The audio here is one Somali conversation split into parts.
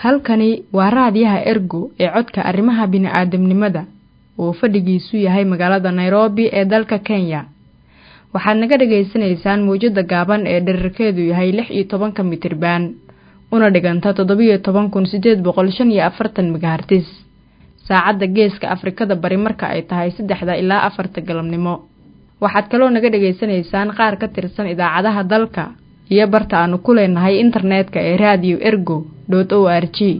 halkani waa raadiyaha ergo ee codka arrimaha bini'aadamnimada oo fadhigiisu yahay magaalada nairobi ee dalka kenya waxaad naga dhagaysanaysaan mawjadda gaaban ee dherarkeedu yahay lix iyo tobanka mitriban una dhiganta toddobiyo toban kun siddeed boqol shan iyo afartan megahartis saacadda geeska afrikada bari marka ay tahay saddexda ilaa afarta galabnimo waxaad kaloo naga dhagaysanaysaan qaar ka tirsan idaacadaha dalka iyo barta aanu ku leenahay internetka ee radio ergo dot o r g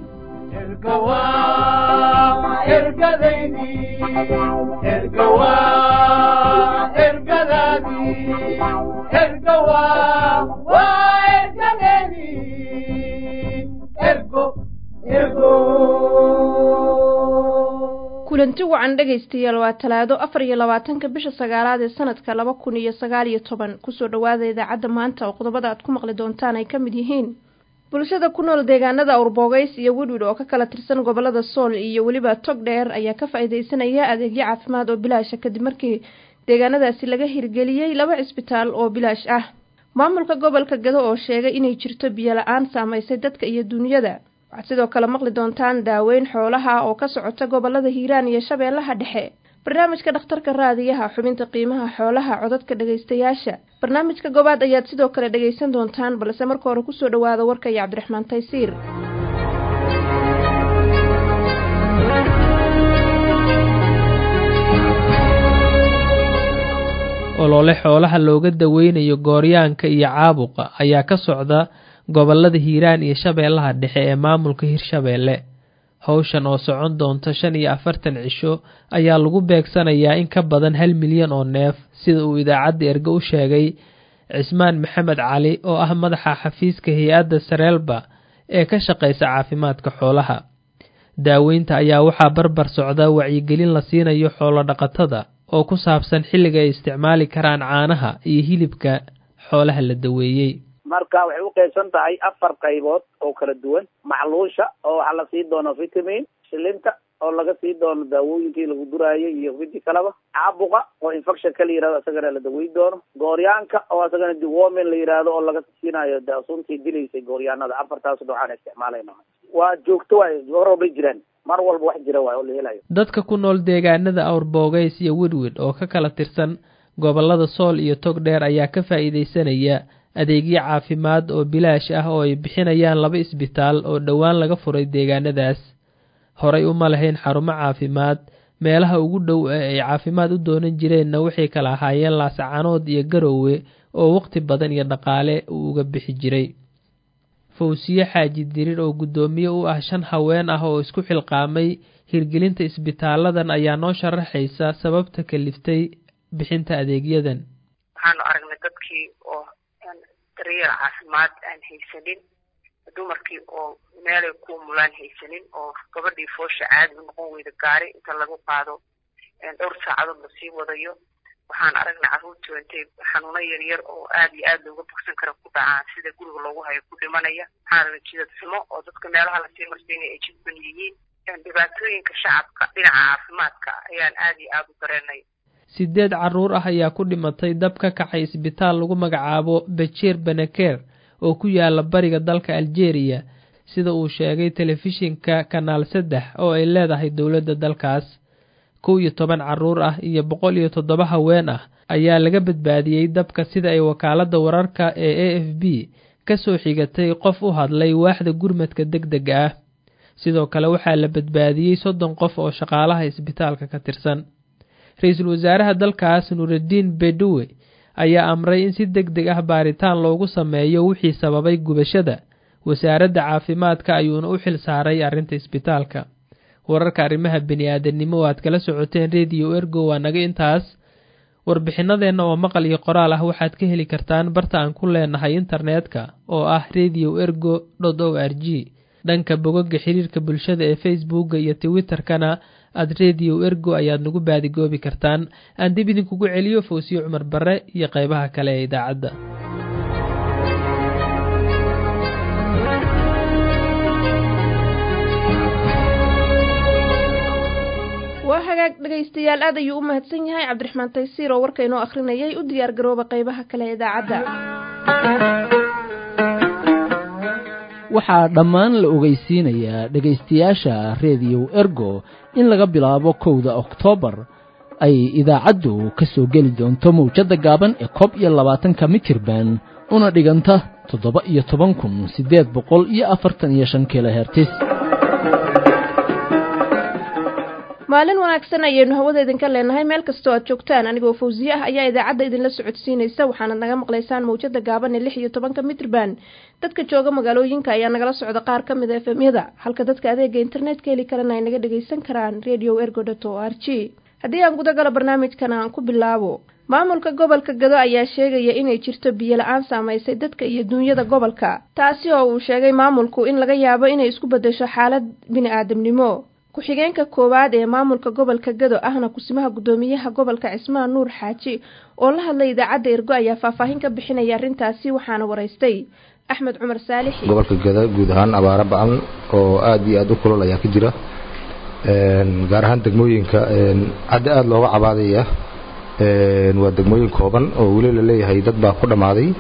kulanti wacan dhegaystayaal waa talaado afar iyo labaatanka bisha sagaalaad ee sanadka laba kun iyo sagaal iyo toban kusoo dhowaada idaacadda maanta oo qodobada aad ku maqli doontaan ay ka mid yihiin bulshada ku nool deegaanada awrboogays iyo widwid oo ka kala tirsan gobolada sool iyo weliba tog dheer ayaa ka faa'iidaysanaya adeegyo caafimaad oo bilaasha kadib markii deegaanadaasi laga hirgeliyey laba cisbitaal oo bilaash ah maamulka gobolka gado oo sheegay inay jirto biyo la-aan saamaysay dadka iyo duunyada waxaad sidoo kale maqli doontaan daaweyn xoolaha oo ka socota gobolada hiiraan iyo shabeellaha dhexe barnaamijka dhakhtarka raadiyaha xubinta qiimaha xoolaha codadka dhegaystayaasha barnaamijka gobaad ayaad sidoo kale dhegaysan doontaan balse marka hore kusoo dhowaada warka iyo cabdiraxmaan taysiir olole xoolaha looga daweynayo gooryaanka iyo caabuqa ayaa ka socda gobolada hiiraan iyo shabeellaha dhexe ee maamulka hirshabeelle howshan oo socon doonta shan iyo afartan cisho ayaa lagu beegsanayaa in ka badan hal milyan oo neef sida uu idaacadda erge u sheegay cismaan maxamed cali oo ah madaxa xafiiska hay-adda sareelba ee ka shaqaysa caafimaadka xoolaha daaweynta ayaa waxaa barbar socda wacyigelin la siinayo xoolo dhaqatada oo ku saabsan xilliga ay isticmaali karaan caanaha iyo hilibka xoolaha la daweeyey marka waxay u qaybsan tahay afar qaybood oo kala duwan macluusha oo waxaa la sii doono vitamin shilinta oo laga sii doono daawooyinkii lagu duraayay iyo widi kaleba caabuqa oo infection ka la yihahdo isagana la daweyn doono gooryaanka oo isagana dewormin la yihahdo oo laga siinayo suntii dilaysay gooryaanada afartaas noocaan isticmaalayna waa joogto waay hor bay jiraan mar walba wax jira waay oo la helayo dadka ku nool deegaanada awrboogays iyo widwid oo ka kala tirsan gobolada sool iyo tog dheer ayaa ka faa'iidaysanaya adeegyo caafimaad oo bilaash ah oo ay bixinayaan laba isbitaal oo dhowaan laga furay deegaanadaas horay uma lahayn xarumo caafimaad meelaha ugu dhow ee ay caafimaad u doonan jireenna waxay kala ahaayeen laascanood iyo garoowe oo waqti badan iyo dhaqaale uu uga bixi jiray fawsiye xaaji dirir oo guddoomiye u ah shan haween ah oo isku xilqaamay hirgelinta isbitaaladan ayaa noo sharaxaysa sababta kaliftay bixinta adeegyadan waxaanu aragnay dadkii oo daryeel caafimaad aan haysanin dumarkii oo meelay ku mulaan haysanin oo gabadhii foosha caadi u noqon weyda gaari inta lagu qaado dhowr saacadood lasii wadayo waxaan aragnay carruurtii intay xanuuno yaryar oo aad iyo aad looga bogsan kara ku dhacaan sida guriga loogu hayo ku dhimanaya waxaan aragnay jidad xumo oo dadka meelaha lasii marsiinaya ay jidban yihiin dhibaatooyinka shacabka dhinaca caafimaadka ayaan aad iyo aad u dareenay sideed carruur ah ayaa ku dhimatay dab ka kacay isbitaal lagu magacaabo bejeer beneker oo ku yaala bariga dalka aljeeriya sida uu sheegay telefishinka kanaal saddex oo ay leedahay dowladda dalkaas kow iyo toban carruur ah iyo boqol iyo toddoba haween ah ayaa laga badbaadiyey dabka sida ay wakaaladda wararka ee a f b ka soo xigatay qof u hadlay waaxda gurmadka deg dega ah sidoo kale waxaa la badbaadiyey soddon qof oo shaqaalaha isbitaalka ka tirsan ra-iisul wasaaraha dalkaas nuuraddiin bedowe ayaa amray in si deg deg ah baaritaan loogu sameeyo wixii sababay gubashada wasaaradda caafimaadka ayuuna u xil saaray arrinta isbitaalka wararka arrimaha bini-aadanimo oo aad kala socoteen rediyo ergo waa naga intaas warbixinadeenna oo maqal iyo qoraal ah waxaad ka heli kartaan barta aan ku leenahay internetka oo ah radio ergo dot o r g dhanka bogoga xiriirka bulshada ee facebooka iyo twitterkana aad radio ergo ayaad nagu baadigoobi kartaan aan dib idinkugu celiyo fawsiye cumar bare iyo qeybaha kale ee idaacadda waa hagaag dhegaystayaal aad ayuu u mahadsan yahay cabdiraxmaan taysiir oo warka inoo akhrinayay u diyaar garooba qeybaha kale ee idaacadda waxaa dhammaan la ogeysiinayaa dhegaystayaasha rediyo ergo in laga bilaabo kowda oktoobar ay idaacaddu ka soo geli doonto mawjadda gaaban ee koob iyo labaatanka mitirban una dhiganta toddoba iyo toban kun siddeed boqol iyo afartan iyo shan kilohertis maalin wanaagsan ayaynu hawada idinka leenahay meel kastoo aad joogtaan anigoo fawsiye ah ayaa idaacadda idinla socodsiinaysa waxaanad naga maqlaysaan mawjada gaaban ee lix iyo tobanka mitrban dadka jooga magaalooyinka ayaa nagala socda qaar ka mid a efemyada halka dadka adeega internetka heli karana ay naga dhagaysan karaan radio ergodot o r g haddii aan gudagalo barnaamijkan aan ku bilaabo maamulka gobolka gado ayaa sheegaya inay jirto biyo la-aan saamaysay dadka iyo duunyada gobolka taasi oo uu sheegay maamulku in laga yaabo inay isku beddesho xaalad bini-aadamnimo ku-xigeenka koowaad ee maamulka gobolka gado ahna kusimaha guddoomiyaha gobolka cismaan nuur xaaji oo la hadlay idaacadda ergo ayaa faahfaahin ka bixinaya arrintaasi waxaana waraystay axmed cumar saalixi gobolka gado guud ahaan abaaro ba-an oo aada iyo aada u kulol ayaa ka jira gaar ahaan degmooyinka hadda aada looga cabaadaya waa degmooyin kooban oo weli la leeyahay dad baa ku dhammaaday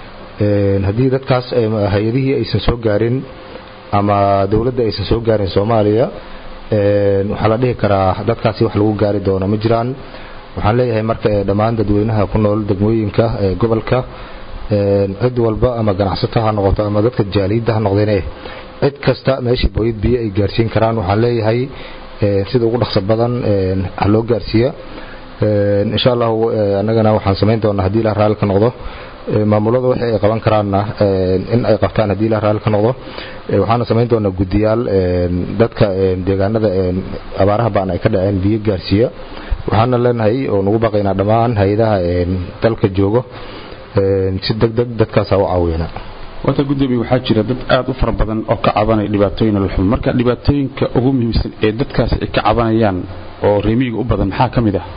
haddii dadkaas hay-adihii aysan soo gaarin ama dowladda aysan soo gaarin soomaaliya waxaa la dhihi karaa dadkaasi wax lagu gaari doono ma jiraan waxaan leeyahay marka dhammaan dadweynaha ku nool degmooyinka gobolka cid walba ama ganacsato ha noqoto ama dadka jaaliidda ha noqdeene cid kasta meeshii booyad biyo ay gaarsiin karaan waxaan leeyahay sida ugu dhaqso badan ha loo gaarsiiya insha allahu annagana waxaan samayn doonaa haddii ilaah raalli ka noqdo maamulada wixii ay qaban karaanna in ay qabtaan haddii ilaah raalli ka noqdo waxaana samayn doonaa guddiyaal dadka deegaanada abaaraha baan ay ka dhaceen biyo gaarsiiya waxaana leenahay oo nagu baqaynaa dhammaan hay-adaha dalka joogo si deg deg dadkaasa u caawiyana wata gudoomiye waxaa jira dad aada u fara badan oo ka cabanaya dhibaatooyin nololxum marka dhibaatooyinka ugu muhiimsan ee dadkaas ay ka cabanayaan oo reemiyiga u badan maxaa ka mid ah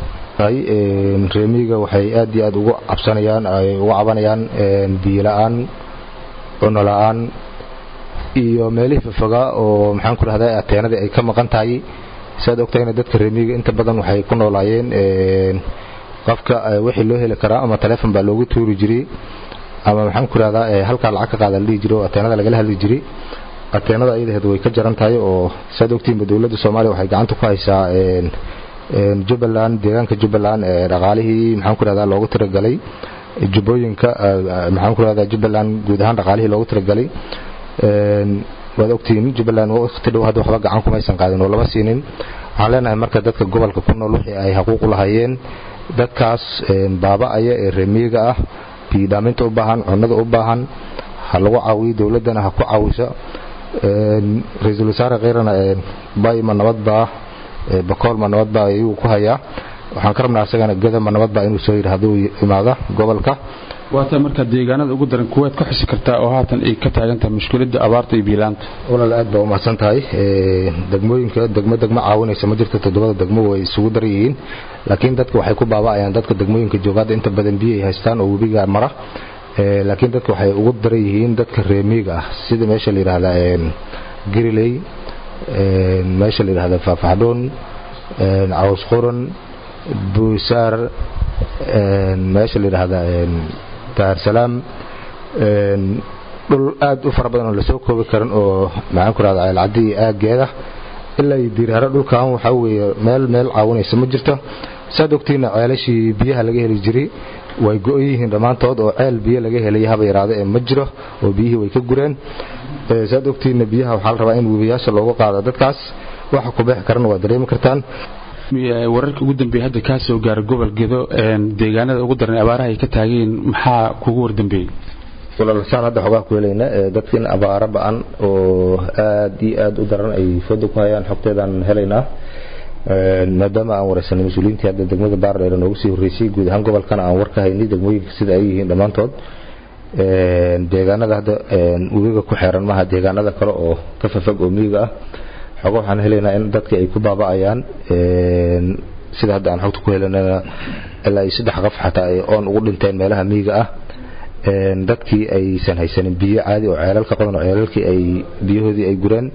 reemiyiga waxay aad iyo aad ugu cabsanayaan ay uga cabanayaan biyo la-aan cuno la-aan iyo meelihii fafoga oo maxaan ku rahdaa ateenadii ay ka maqan tahay siaad ogtahayna dadka reemiyiga inta badan waxay ku noolaayeen qofka wixii loo heli karaa ama taleefon baa loogu tuuri jiray ama maxaan ku rahdaa halkaa lacag ka qaada la dhihi jiray oo ateenada lagala hadli jiray ateenada ayadaheed way ka jaran tahay oo siaad ogtihiinba dowladda soomaaliya waxay gacanta ku haysaa jubbaland deegaanka jubbaland ee dhaqaalihii maxaan ku rahdaa loogu tiragalay jubbooyinka maxaan ku rahdaa jubbaland guud ahaan dhaqaalihii loogu tiragalay waad ogtihiin jubbaland waqti dhow hadda waxba gacan kumaysan qaadin oo lama siinin waxaan leenahay marka dadka gobolka ku nool wixii ay xaquuq u lahaayeen dadkaas baaba-aya ee reemiyiga ah biyidhaaminta u baahan cunnada u baahan ha lagu caawiyo dowladdana ha ku caawiso ra-iisul wasaare kheyrana bayma nabadbaa bakoolma nabadbaa ayuu ku hayaa waxaan ka rabnaa asagana gadama nabadbaa inuu soo yidhi hadduu imaada gobolka waata markaa deegaanada ugu daran kuwaad ka xusi kartaa oo haatan ay ka taagan tahay mushkiladda abaarta iyo biilaanta walaal aad baa umahadsan tahay degmooyinka degmo degmo caawinaysa ma jirto toddobada degmo way isugu dar yihiin laakiin dadka waxay ku baaba'ayaan dadka degmooyinka joogaadda inta badan biyo ay haystaan oo webiga mara laakiin dadka waxay ugu daran yihiin dadka reemiiga ah sida meesha la yidhaahdaa gariley meesha la yidhahda faafaxdhoon caws quran buusaar meesha la yidhaahda daarsalaam dhul aad u fara badan oo lasoo koobi karin oo maxaan ku rahda ceelcaddi iyo aaggeeda ilaa iyo diirharo dhulkan waxaa weeye meel meel caawinaysa ma jirto saad ogtiina ceelashii biyaha laga heli jiray way go-on yihiin dhammaantood oo ceel biyo laga helay haba yaraado ee ma jiro oo biyihii way ka gureen saad ogtiina biyaha waxaa la rabaa in webiyaasha loogu qaado dadkaas waxa ku beexi karana waa dareemi kartaan wararka ugu dambeeya hadda kaa soo gaara gobol gedo deegaanada ugu daran abaaraha ay ka taageen maxaa kugu wardambeeyey walaalsaan hadda xogaa ku helayna dadkin abaaro ba-an oo aad iyo aad u daran ay fooda ku hayaan xogteedaan helaynaa maadaama aan wareysanay mas-uuliyiintii hadda degmada baardheer noogu sii horreysay guud ahaan gobolkana aan war ka haynay degmooyinka sida ay yihiin dhammaantood deegaanada hadda webiga ku xeeran maaha deegaanada kale oo ka fafog oo miyiga ah xogo waxaan helaynaa in dadkii ay ku baaba'ayaan sida hadda aan xogta ku helanana ilaa iyo saddex qof xataa ay oon ugu dhinteen meelaha miyiga ah dadkii aysan haysanin biyo caadi oo ceelal ka qodan oo ceelalkii ay biyahoodii ay gureen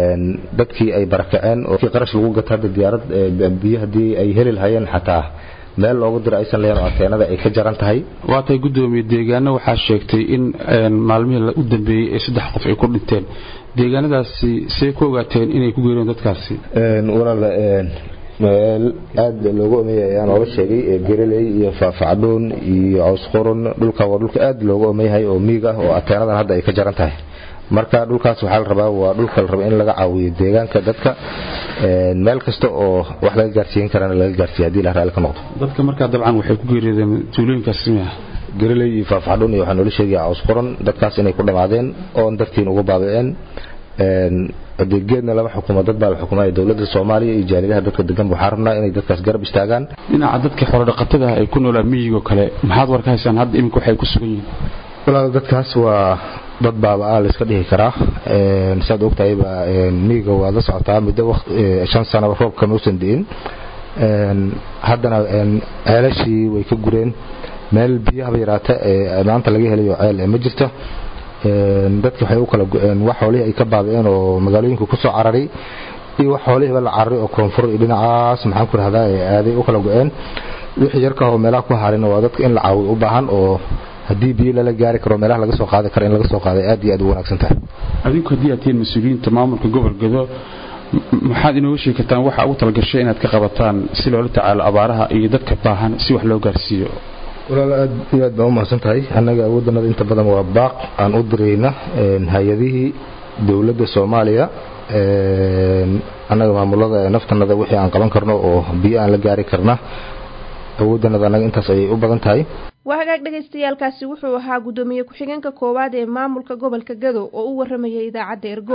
dadkii ay barakaceen oo qarash lagu gato hadda diyaarad biyo haddii ay heli lahayeen xataa meel loogu diro aysan lahayn oo ateenada ay ka jaran tahay waa tahay guddoomiye deegaano waxaa sheegtay in maalmihii u dambeeyey ee saddex qof ay ku dhinteen deegaanadaasi see ku ogaateen inay ku geeriyeen dadkaasi walaal meel aada loogu omeeyay ayaan ooga sheegay gereley iyo faafacdhuun iyo cawsqurun dhulka waa dhulka aada loogu omeyahay oo miig ah oo ateenadan hadda ay ka jaran tahay marka dhulkaas waxaa la rabaa waa dhulka la raba in laga caawiyo deegaanka dadka meel kasta oo wax laga gaarsiin karana laga gaarsiiya hadii la raalli ka noqdo dadka markaa dabcan waxay ku geeriyoodeen tuulooyinkaas miya gereley iyo faafacdhuun iyo waxaa noola sheegaya cawsqurun dadkaas inay ku dhammaadeen oon dartiin ugu baaba'een adeegeedna lama xukumo dad baa la xukumaya dowladda soomaaliya iyo jaalidaha dadka degan waxaa rabnaa inay dadkaas garab istaagaan dhinaca dadka xorodhaqatada ah ay ku noolaa miyigoo kale maxaad war ka haysaan hadda iminka waxay ku sugan yihiin walaal dadkaas waa dad baaba-a la iska dhihi karaa saad ogtahayba miyiga waad la socotaa muddo shan sanaba roobka mausan di'in haddana ceelashii way ka gureen meel biyahaba yaraata maanta laga helayo ceel ma jirto dadki waxay u kala go-een wax xoolihii ay ka baaba'een oo magaalooyinka ku soo cararay iyo wax xoolihiiba la cararay oo koonfur iyo dhinacaas maxaan ku rahdaa ee aaday u kala go-een wixii yarka oo meelaha ku harina waa dadka in la caawiyo u baahan oo haddii biyo lala gaari karo meelaha laga soo qaadi karo in laga soo qaaday aad iyo aad u wanaagsan tahay adinku haddii aad tihiin mas-uuliyiinta maamulka gobol gado maxaad inooga sheegi kartaan waxa ugu talagashay inaad ka qabataan si loola tacaalo abaaraha iyo dadka baahan si wax loo gaarsiiyo walaal aad iyo aad baa u mahadsan tahay annaga awooddanada inta badan waa baaq aan u dirayna hay-adihii dowladda soomaaliya annaga maamulada naftanada wixii aan qaban karno oo biyo aan la gaari karna awooddanada annaga intaas ayay u badan tahay waa hagaag dhagaystayaalkaasi wuxuu ahaa guddoomiye ku-xigeenka koowaad ee maamulka gobolka gado oo u waramayay idaacadda ergo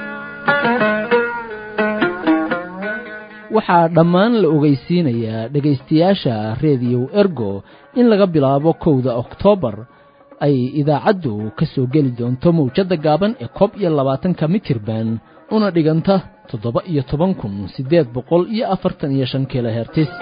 waxaa dhammaan la ogeysiinayaa dhegaystayaasha rediyow ergo in laga bilaabo kowda oktoobar ay idaacaddu ka soo geli doonto mawjadda gaaban ee koob iyo labaatanka mitirban una dhiganta toddoba iyo toban kun siddeed boqol iyo afartan iyo shan kilohertis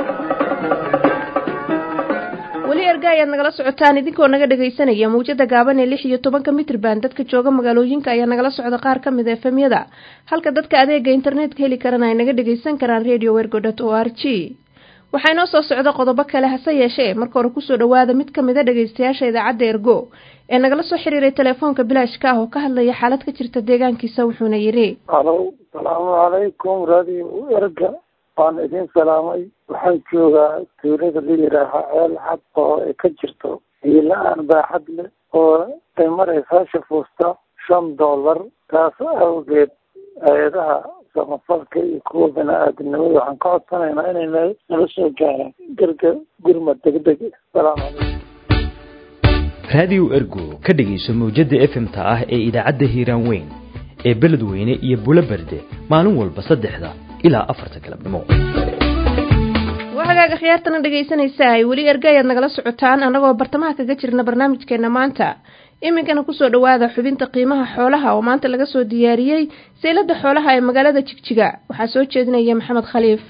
weli erga ayaad nagala socotaan idinkoo naga dhagaysanaya mawjada gaaban ee lix iyo tobanka mitrban dadka jooga magaalooyinka ayaa nagala socda qaar ka mid a efemyada halka dadka adeega internetka heli karana ay naga dhagaysan karaan radio wergo dot o r g waxaa inoo soo socda qodobo kale hase yeeshee marka hore kusoo dhawaada mid ka mid a dhagaystayaasha idaacadda ergo ee nagala soo xiriiray telefoonka bilaashka ah oo ka hadlaya xaalad ka jirta deegaankiisa wuxuuna yidhi alow salaamu calaykum radio erga waan idin salaamay waxaan joogaa tuulada la yidhaaha ceel cad oo ay ka jirto hiila-aan baaxad leh oo ay maraysaa shafuusta shan dollar taas awgeed hay-adaha samafalka iyo kuwa bani-aadamnimada waxaan ka codsanaynaa inay nala soo gaaraan garga gurmad degdeg salaamu calaykum raadiyo ergo ka dhegayso mawjadda efmta ah ee idaacadda hiiraan weyn ee beledweyne iyo bulo berde maalin walba saddexda ilaa afarta galabnimo waa hagaaga khiyaartana dhegaysanaysaa weli erga ayaad nagala socotaan annagoo bartamaha kaga jirna barnaamijkeena maanta iminkana kusoo dhawaada xubinta qiimaha xoolaha oo maanta laga soo diyaariyey seylada xoolaha ee magaalada jigjiga waxaa soo jeedinaya maxamed khaliif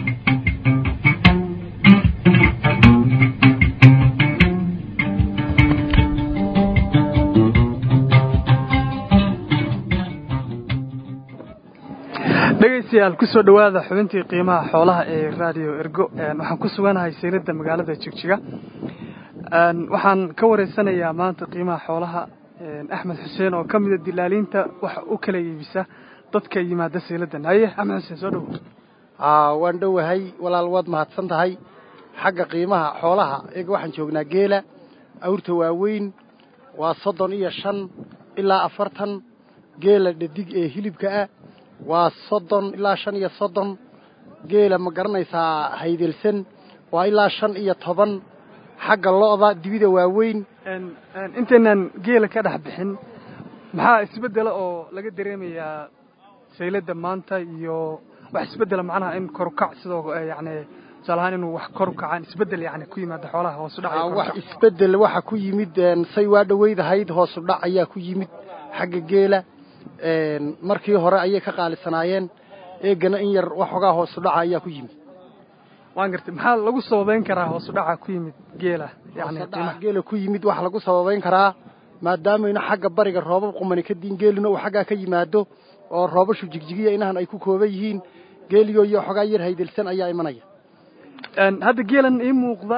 dhegaystayaal kusoo dhawaada xubintii qiimaha xoolaha ee radio ergo waxaan ku suganahay seylada magaalada jigjiga waxaan ka wareysanayaa maanta qiimaha xoolaha axmed xuseen oo ka mida dilaaliinta waxa u kala iibisa dadka yimaada seyladan haye axmed xuseen soo dhawo waan dhowahay walaal waad mahadsan tahay xagga qiimaha xoolaha iyaga waxaan joognaa geela awrta waaweyn waa soddon iyo shan ilaa afartan geela dhadig ee hilibka ah waa soddon ilaa shan iyo soddon geela ma garanaysaa haydelsan waa ilaa shan iyo toban xagga lo'da dibida waaweyn intaynan geela ka dhex bixin maxaa isbeddela oo laga dareemayaa saylada maanta iyo wax isbeddela macnaha in korukac sidoo yacni tusaale ahaan inuu wax kor u kacaan isbeddel yacni ku yimaada xoolaha hoosu dhac wax isbeddel waxa ku yimid say waa dhaweydahayd hoosu dhac ayaa ku yimid xagga geela markii hore ayay ka qaalisanaayeen eegana in yar waxoogaa hoosu dhaca ayaa ku yimid waan gartay maxaa lagu sababayn karaa hoosu dhaca ku yimid geela yani geela ku yimid waxa lagu sababayn karaa maadaamayna xagga bariga roobab qumani ka diin geelina uu xaggaa ka yimaado oo roobashu jigjigiya inahan ay ku kooban yihiin geeliyo iyo waxoogaa yar haydelsan ayaa imanaya hadda geelan ii muuqda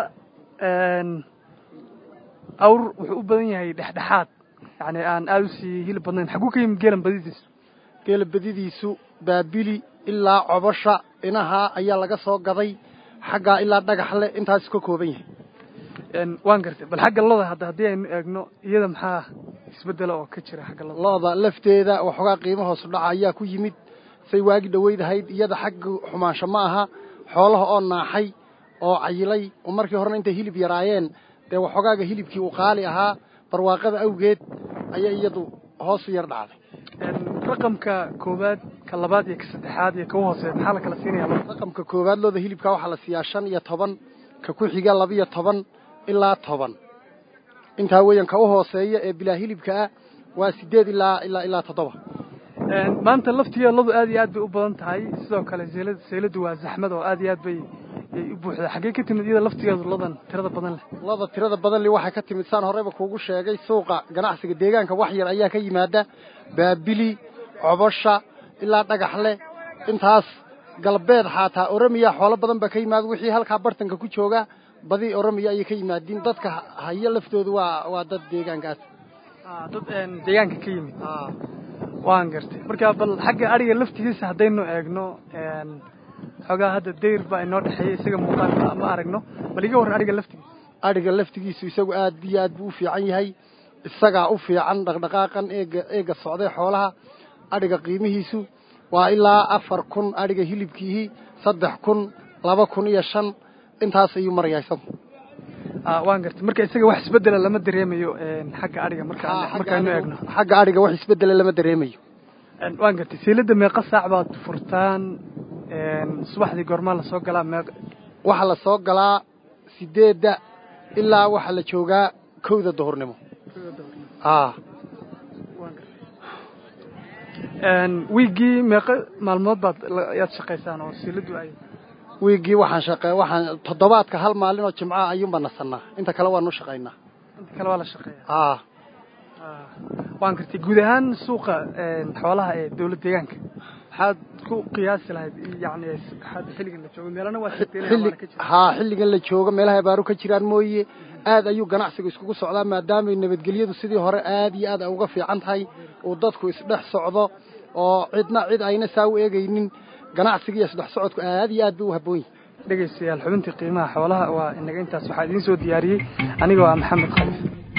awr wuxuu u badan yahay dhexdhexaad yani aan aada usii hilib badnayn xaguu ka yimid geelan badidiisu geela badidiisu baabili ilaa cobosha inaha ayaa laga soo gaday xaggaa ilaa dhagaxle intaasu ka kooban yahay waan gartay bal xagga loda hadda haddii aynu eegno iyada maxaa isbedela oo ka jira xagga loda looda lafteeda waxoogaa qiimo hoosu dhaca ayaa ku yimid say waagi dhaweydahayd iyada xagga xumaansho ma aha xoolaha oo naaxay oo cayilay oo markii horena intay hilib yaraayeen dee waxoogaaga hilibkii uu qaali ahaa barwaaqada awgeed ayaa iyadu hoosu yar dhacday raqamka koowaad ka labaad iyo ka saddexaad iyo ka u hooseeya maxaa la kala siinaya raqamka koowaad looda hilibka waxaa la siiyaa shan iyo toban ka ku xiga labiyo toban ilaa toban intaa weeyaan ka u hooseeya ee bilaa hilibka ah waa sideed ilaa ilaa ilaa toddoba maanta laftigeeladu aad iyo aad bay u badan tahay sidoo kale seelad seeladu waa zaxmad oo aad iyo aad bay u buuxdaa xaggee ka timid iyada laftigeedu ladan tirada badan leh lada tirada badan leh waxay ka timid saan horeyba kuugu sheegay suuqa ganacsiga deegaanka wax yar ayaa ka yimaada baabili cobosha ilaa dhagaxle intaas galbeed xaataa oromiya xoolo badan baa ka yimaada wixii halkaa bartanka ku jooga badi oromiya ayay ka yimaadiin dadka haya laftoodu waa waa dad deegaankaas dad deegaanka ka yimid waan gartay marka bal xagga ariga laftigiisa haddaynu eegno xoogaa hadda dayr baa inoo dhexeeya isaga muuqaalka ma aragno bal iga warran ariga laftigiisa adhiga laftigiisu isagu aad iyo aad buu u fiican yahay isagaa u fiican dhaqdhaqaaqan eega eega socday xoolaha adhiga qiimihiisu waa ilaa afar kun adhiga hilibkiihii saddex kun laba kun iyo shan intaas ayuu marayaa isagu waan gartay marka isaga wax isbedela lama dareemayo xagga adhiga markamarkaanu eegno xagga adhiga wax isbedela lama dareemayo waan gartay seelada meeqa saac baad furtaan subaxdii goormaa lasoo galaa meeq waxaa la soo galaa sideedda ilaa waxaa la joogaa kowda duhurnimo wiiggii meeqa maalmood baad yaad shaqaysaan oo seeladu ay wiiggii waxaan shaqe waxaan toddobaadka hal maalin oo jimcaha ayuunbaa nasannaa inta kale waanu shaqaynaa inta kale waa la shaqeeya a waan gartay guud ahaan suuqa xoolaha ee dawlad deegaanka maxaad ku qiyaasi lahayd yani hadda xilligan la joogo meelana waa haa xilligan la joogo meelaha abaaru ka jiraan mooye aad ayuu ganacsigu iskugu socdaa maadaamay nabadgelyadu sidii hore aad iyo aad ay uga fiican tahay uu dadku isdhex socdo oo cidna cid ayna saa u eegaynin ganacsiga iyo isdhex socodku aad iyo aad bay u habboon yihin dhegaystayaal xubintii qiimaha xoolaha waa inaga intaas waxaa idiin soo diyaariyey anigoo ah maxamed khaliif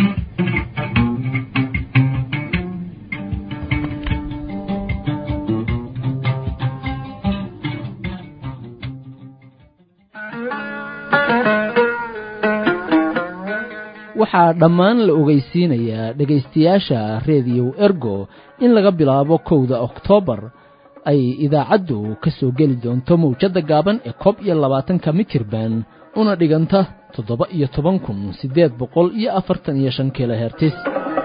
waxaa dhammaan la ogeysiinayaa dhegaystayaasha rediyo ergo in laga bilaabo kowda oktoobar ay idaacaddu ka soo geli doonto mawjadda gaaban ee koob iyo labaatanka mitirban una dhiganta toddoba iyo toban kun siddeed boqol iyo afartan iyo shan kilohertis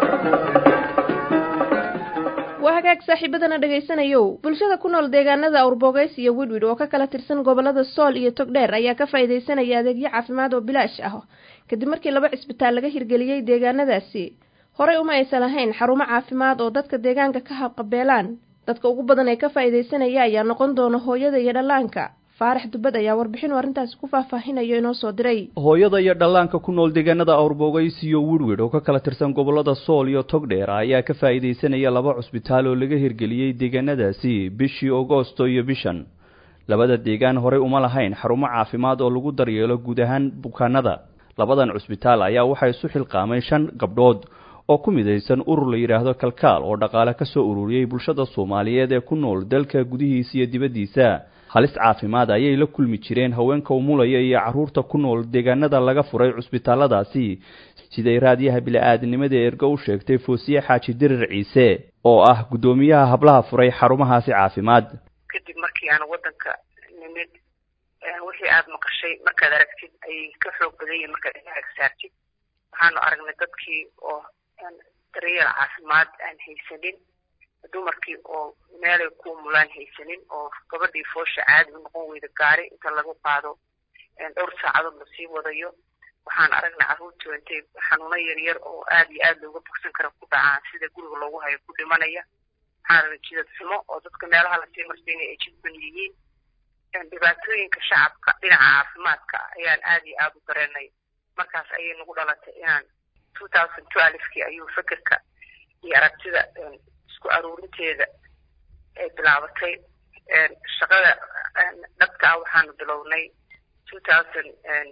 waa hagaag saaxiibadana dhegaysanayow bulshada ku nool deegaanada awrbogeys iyo widwid oo ka kala tirsan gobolada sool iyo togdheer ayaa ka faa'iidaysanaya adeegyo caafimaad oo bilaash ah kadib markii laba cisbitaal laga hirgeliyey deegaanadaasi horey uma aysan lahayn xarumo caafimaad oo dadka deegaanka ka habqabeelaan dadka ugu badan ee ka faa'iidaysanaya ayaa noqon doona hooyada iyo dhallaanka faarax dubad ayaa warbixin arrintaasi ku faahfaahinayo inoo soo diray hooyada iyo dhallaanka ku nool deegaanada awrbogays iyo wirwid oo ka kala tirsan gobolada sool iyo togdheer ayaa ka faa'iidaysanaya laba cusbitaal oo laga hirgeliyey deegaanadaasi bishii agoosto iyo bishan labada deegaan horey uma lahayn xarumo caafimaad oo lagu daryeelo guud ahaan bukaanada labadan cusbitaal ayaa waxaa isu xilqaamay shan gabdhood oo ku midaysan urur la yidhaahdo kalkaal oo dhaqaale ka soo ururiyey bulshada soomaaliyeed ee ku nool dalka gudihiisa iyo dibaddiisa halis caafimaad ayay la kulmi jireen haweenka umulaya iyo carruurta ku nool deegaanada laga furay cusbitaalladaasi siday raadiyaha bili-aadnimada ergo u sheegtay foosiye xaaji dirir ciise oo ah guddoomiyaha hablaha furay xarumahaasi caafimaad kadib markii aan waddanka nimid wixii aada maqashay markaad aragtid ayay ka xoog badan yihin markaad inaag saartid waxaanu aragnay dadkii oo daryeel caafimaad aan haysanin dumarkii oo meelay ku mulaan haysanin oo gabadhii foosha caadi u noqon weyda gaari inta lagu qaado dhowr saacadood lasii wadayo waxaan aragnay carruurtii intay xanuuno yaryar oo aad iyo aad looga bogsan kara ku dhacaan sida guriga loogu hayo ku dhimanaya waxaan aragnay jidad xumo oo dadka meelaha lasii marsiinaya ay jidban yihiin dhibaatooyinka shacabka dhinaca caafimaadka ayaan aad iyo aada u dareenay markaas ayay nagu dhalatay inaan two thousand twelvekii ayuu fekerka iyo aragtida isku aruurinteeda ay bilaabatay shaqada dhabka ah waxaanu bilownay two thousand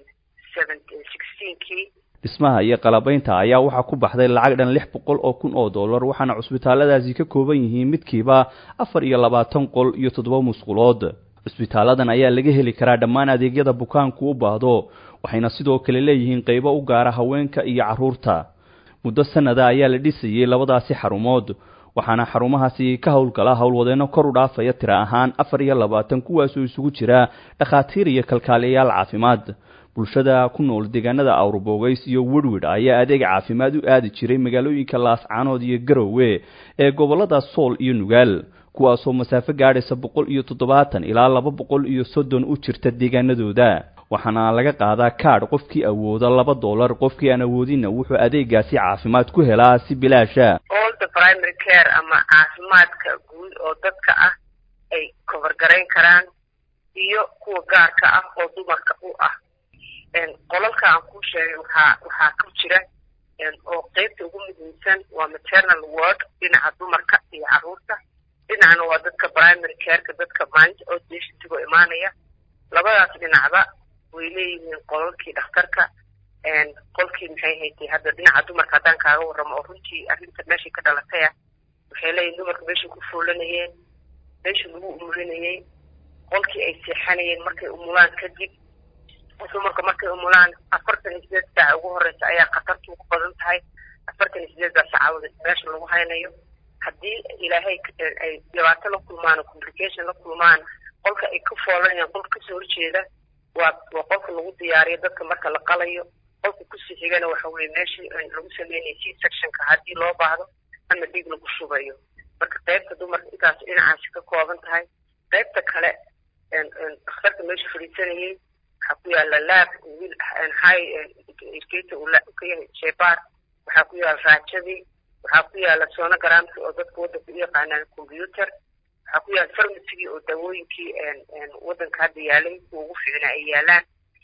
sixteenkii dhismaha iyo qalabaynta ayaa waxaa ku baxday lacag dhan lix boqol oo kun oo dollar waxaana cusbitaalladaasi ka kooban yihiin midkiiba afar iyo labaatan qol iyo toddoba musqulood cusbitaaladan ayaa laga heli karaa dhammaan adeegyada bukaanku u baahdo waxayna sidoo kale leeyihiin qaybo u gaara haweenka iyo carruurta muddo sanada ayaa la dhisayey labadaasi xarumood waxaana xarumahaasi ka howlgala howlwadeenno kor u dhaafaya tira ahaan afar iyo labaatan kuwaasoo isugu jira dhakhaatiir iyo kalkaaliyayaal caafimaad bulshada ku nool deegaanada awrbogays iyo werwid ayaa adeeg caafimaad u aadi jiray magaalooyinka laascaanood iyo garowe ee gobollada sool iyo nugaal kuwaasoo masaafo gaadhaysa boqol iyo toddobaatan ilaa laba boqol iyo soddon u jirta deegaanadooda waxaana laga qaadaa kaadh qofkii awooda laba dollar qofkii aan awoodinna wuxuu adeegaasi caafimaad ku helaa si bilaasha all the primary care ama caafimaadka guud oo dadka ah ay kobargarayn karaan iyo kuwa gaarka ah oo dumarka u ah qolalka aan kuu sheegay waxaa waxaa ku jira oo qeybta ugu muhiimsan waa maternal word dhinaca dumarka iyo carruurta dhinacna waa dadka primary careka dadka maalinta outpatientigoo imaanaya labadaas dhinacba way leeyihiin qolalkii dhakhtarka qolkii maxay haytay hadda dhinaca dumarka haddaan kaaga warramo oo runtii arrinta meeshay ka dhalatay ah waxay leeyihin dumarka meeshay ku fuulanayeen meesha lagu umulinayey qolkii ay seexanayeen markay umulaan kadib dumarka markay umulaan afartan iyo sideed saaca ugu horeysa ayaa khatartu ugu badan tahay afartan iyo sideeddaa saacawada meesha lagu haynayo haddii ilaahay ay dhibaato la kulmaan oo complication la kulmaan qolka ay ka foolanayaan qolka kasoo horjeeda waa waa qolka lagu diyaariyo dadka marka la qalayo qolka kusii xigana waxa weye meeshii lagu sameynaya c sectionka haddii loo baahdo ama dhiig lagu shubayo marka qaybta dumarka intaas dhinacaasi ka kooban tahay qaybta kale dhakhtarka meesha fadhiisanayay waxaa ku yaala lab wiil high educator uu ka yahay shebaar waxaa ku yaala raajadii waxaa ku yaala sonogramki oo dadka waddanka u yaqaanaan computer waxaa ku yaala farmacygii oo daawooyinkii waddanka hadda yaalay kuwa ugu fiicnaa ay yaalaan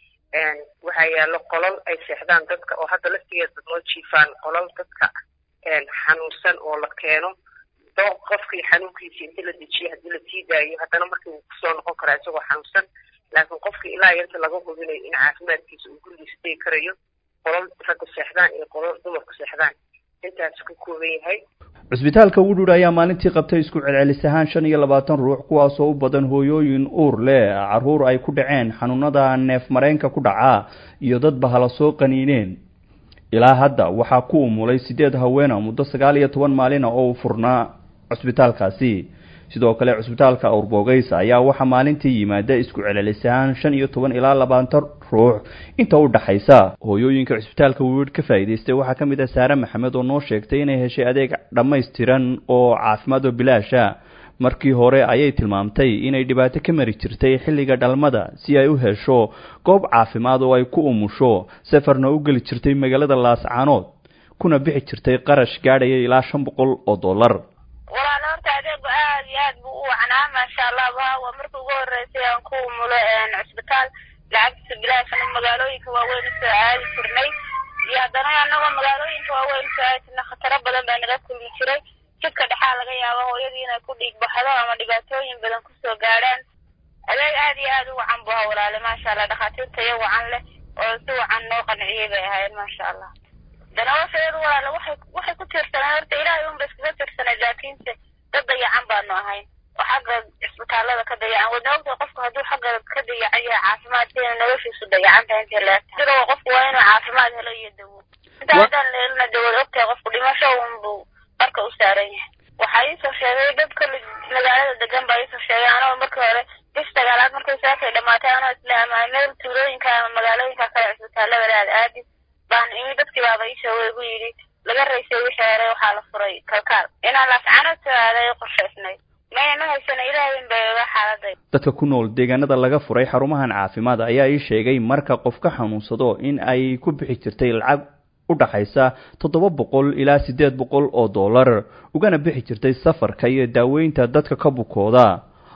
waxaa yaalo qolal ay seexdaan dadka oo hadda laftigeeda noo jiifaan qolal dadka xanuunsan oo la keeno dooq qofkii xanuunkiisa inta la dejiyo haddii la sii daayo haddana markii wuu kusoo noqon karaa isagoo xanuunsan laakiin qofkii ilaa yanta laga hubinayo in caafimaadkiisa uu gurigiisa degi karayo qolal ragga seexdaan iyo qolal dumarku seexdaan intaas ka kooban yahay cusbitaalka wudhur ayaa maalintii qabtay isku celcelis ahaan shan iyo labaatan ruux kuwaasoo u badan hooyooyin uur leh carruur ay ku dhaceen xanuunada neef mareenka ku dhaca iyo dad bahala soo qaniineen ilaa hadda waxaa ku umulay siddeed haweena muddo sagaal iyo toban maalina oo u furnaa cusbitaalkaasi sidoo kale cusbitaalka awrbogays ayaa waxaa maalintii yimaada isku celcelis ahaan shan iyo toban ilaa labaatan ruux inta u dhaxaysa hooyooyinka cusbitaalka wiir ka faa'iidaystay waxaa ka mid ah saare maxamed oo noo sheegtay inay heshay adeeg dhammaystiran oo caafimaad oo bilaasha markii hore ayay tilmaamtay inay dhibaato ka mari jirtay xilliga dhalmada si ay u hesho goob caafimaad oo ay ku umusho safarna u geli jirtay magaalada laascaanood kuna bixi jirtay qarash gaadhaya ilaa shan boqol oo dollar walaal horta adeegu aad iyo aad buu u wacnaa maasha allah waa markii ugu horeysay aan ku umulo cusbitaal lacagtiisa bilaashana magaalooyinka waaweyn usoo aadi jirnay iyo haddana anagoo magaalooyinka waaweyn usoo aadi jirnay khataro badan baa naga kulmi jiray jidka dhexaa laga yaaba hooyadii inay ku dhiig baxdo ama dhibaatooyin badan kusoo gaadhaan adeeg aad iyo aad u wacan bu ha walaale maasha allah dhakhaatiirta iyo wacan leh oo si wacan noo qanciyey bay ahayd maasha allah danawashaeedu walaale waxay waxay ku tiirsanay horta ilaahay unba iskaga tiirsanay laakiinse dad dayacan baanu ahayn oo xagga cisbitaalada ka dayacan wadna ogtahay qofku hadduu xagga ka dayacan yahay caafimaadkeena noloshiisu dayacan tahay intay leegtahay sidoo qofku waa inuu caafimaad helo iyo dawo inta haddaan leelina dawad ogtahay qofku dhimasho unbuu marka u saaran yahay waxaa iisoo sheegay dad kale magaalada degan baa iisoo sheegay anoo markii hore bis dagaalaad markay saakay dhamaatay anoo isla ama meel tuulooyinka ama magaalooyinka kale cisbitaalada aad aadi baan imi dadkii baaba iisoo igu yidhi laga raysay wixii hore waxaa la furay kalkaal inaan laascano soo aaday qorshaysnay maya ma haysana ilaahay in bay oga xaaladay dadka ku nool deegaanada laga furay xarumahan caafimaad ayaa ii sheegay marka qof ka xanuunsado in ay ku bixi jirtay lacag u dhaxaysa toddoba boqol ilaa siddeed boqol oo dollar ugana bixi jirtay safarka iyo daaweynta dadka ka bukooda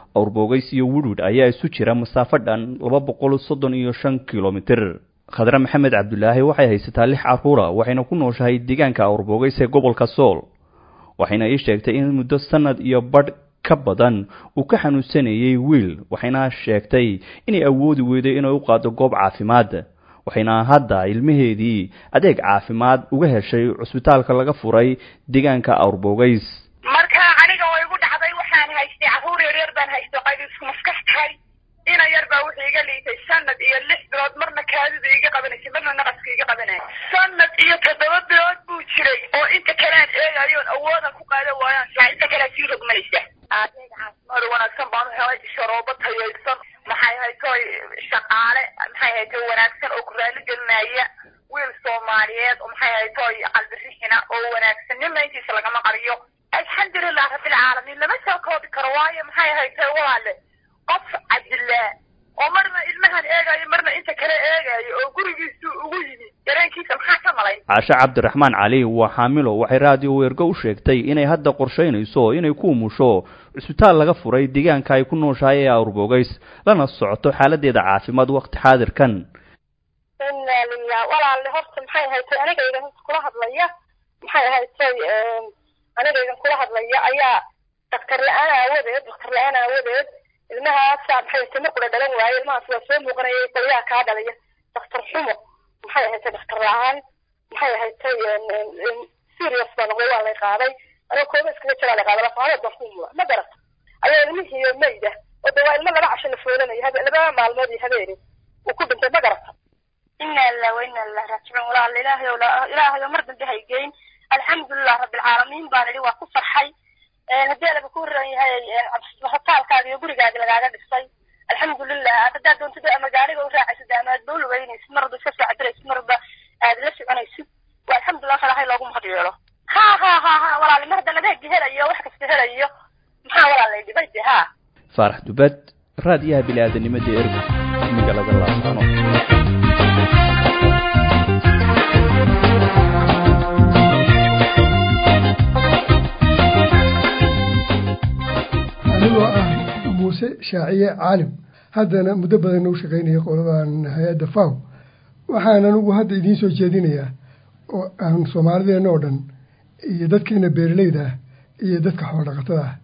awrboogays iyo wudhwidh ayaa isu jira masaafo dhan laba boqol soddon iyo shan kilomitir khadre maxamed cabdulaahi waxay haysataa lix carruura waxayna ku nooshahay deegaanka awrboogays ee gobolka sool waxayna ii sheegtay in muddo sanad iyo badh ka badan uu ka xanuunsanayay wiil waxayna sheegtay inay awoodi weyday inay u qaado goob caafimaad waxayna hadda ilmaheedii adeeg caafimaad uga heshay cusbitaalka laga furay deegaanka awrboogays marka aniga oo igu dhacday waxaan haystay carruur yaryar baan haysto qayb isku maskax tahay ina yar baa wuxuu iga liitay sanad iyo lix bilood marna kaadida iga qabanaysay marna naqaska iga qabanaya sanad iyo toddoba bilood buu jiray oo inta kalean eegayoon awoodan ku qaadan waayaan saa inta kalea sii rogmanaysa adeeg caafimaad wanaagsan baan u helay sharoobo tayaysan maxay haytoy shaqaale maxay haytoy wanaagsan oo ku raali gelinaya wiil soomaaliyeed oo maxay haytoy qalbi rixina oo wanaagsan nin mayntiisa lagama qariyo alxamdulilah rabbilcaalamiin lama soo koobi karo waayo maxay haytoy walaale qof cabdillah oo marna ilmahan eegayo marna inta kale eegayo oo gurigiisu ugu yimi dareenkiisa maxaa ka malayn caashe cabdiraxmaan cali waa xaamilo waxay raadiyo weergo u sheegtay inay hadda qorshaynayso inay ku umusho cusbitaal laga furay deegaanka ay ku nooshahay ee awrboogays lana socoto xaaladeeda caafimaad waqti xaadirkan inaa lilah walaalle horta maxay haytay anigaygan kula hadlaya maxay haytay anigaygan kula hadlaya ayaa daktar la-aan aawadeed daktar la-aan aawadeed ilmahaasa maxay haytay markula dhalan waaye ilmahaas waa soo muuqanayay qolyaha kaa dhalaya daktar xumo maxay haytay daktar la-aan maxay haytay serious baa noqday waa lay qaaday anoo kooba iskaga jiraa la qaaday lafaadeed baan ku mula ma garata ayaa ilmihiiyo mayda oo de waa ilmo laba casho la foolanaya habe laba maalmood iyo habeeni uu ku dhintay ma garata ina lilah wa ina lilah raajicuun walaal ilaahay ow ilaahay oo mar dambe haygeyn alxamdulilah rabbilcaalamiin baan idhi waa ku farxay haddii alaba ku ran yahay hotaalkaaga iyo gurigaaga lagaaga dhisay alxamdulilah haddaad doontida ama gaariga u raacaysid ama aad bau lugeynaysid marba iska socdiraysid marba aad la soconaysid waa alxamdulilah falahay loogu mahad yeelo ha ha ha ha walaali mar haddan adeegi helayo wax kasta helayo maxaa walaalay dhibay de ha faarax dubad raadiyaha bili-aadanimada ergo magaalada laasano anigoo ah muuse shaaciye caalim haddana muddo badan nagu shaqaynaya qoladan hay-adda faw waxaan anigu hadda idiin soo jeedinayaa oo aan soomaalideenna oo dhan iyo dadkeena beeraleyda ah iyo dadka xoolodhaqatada ah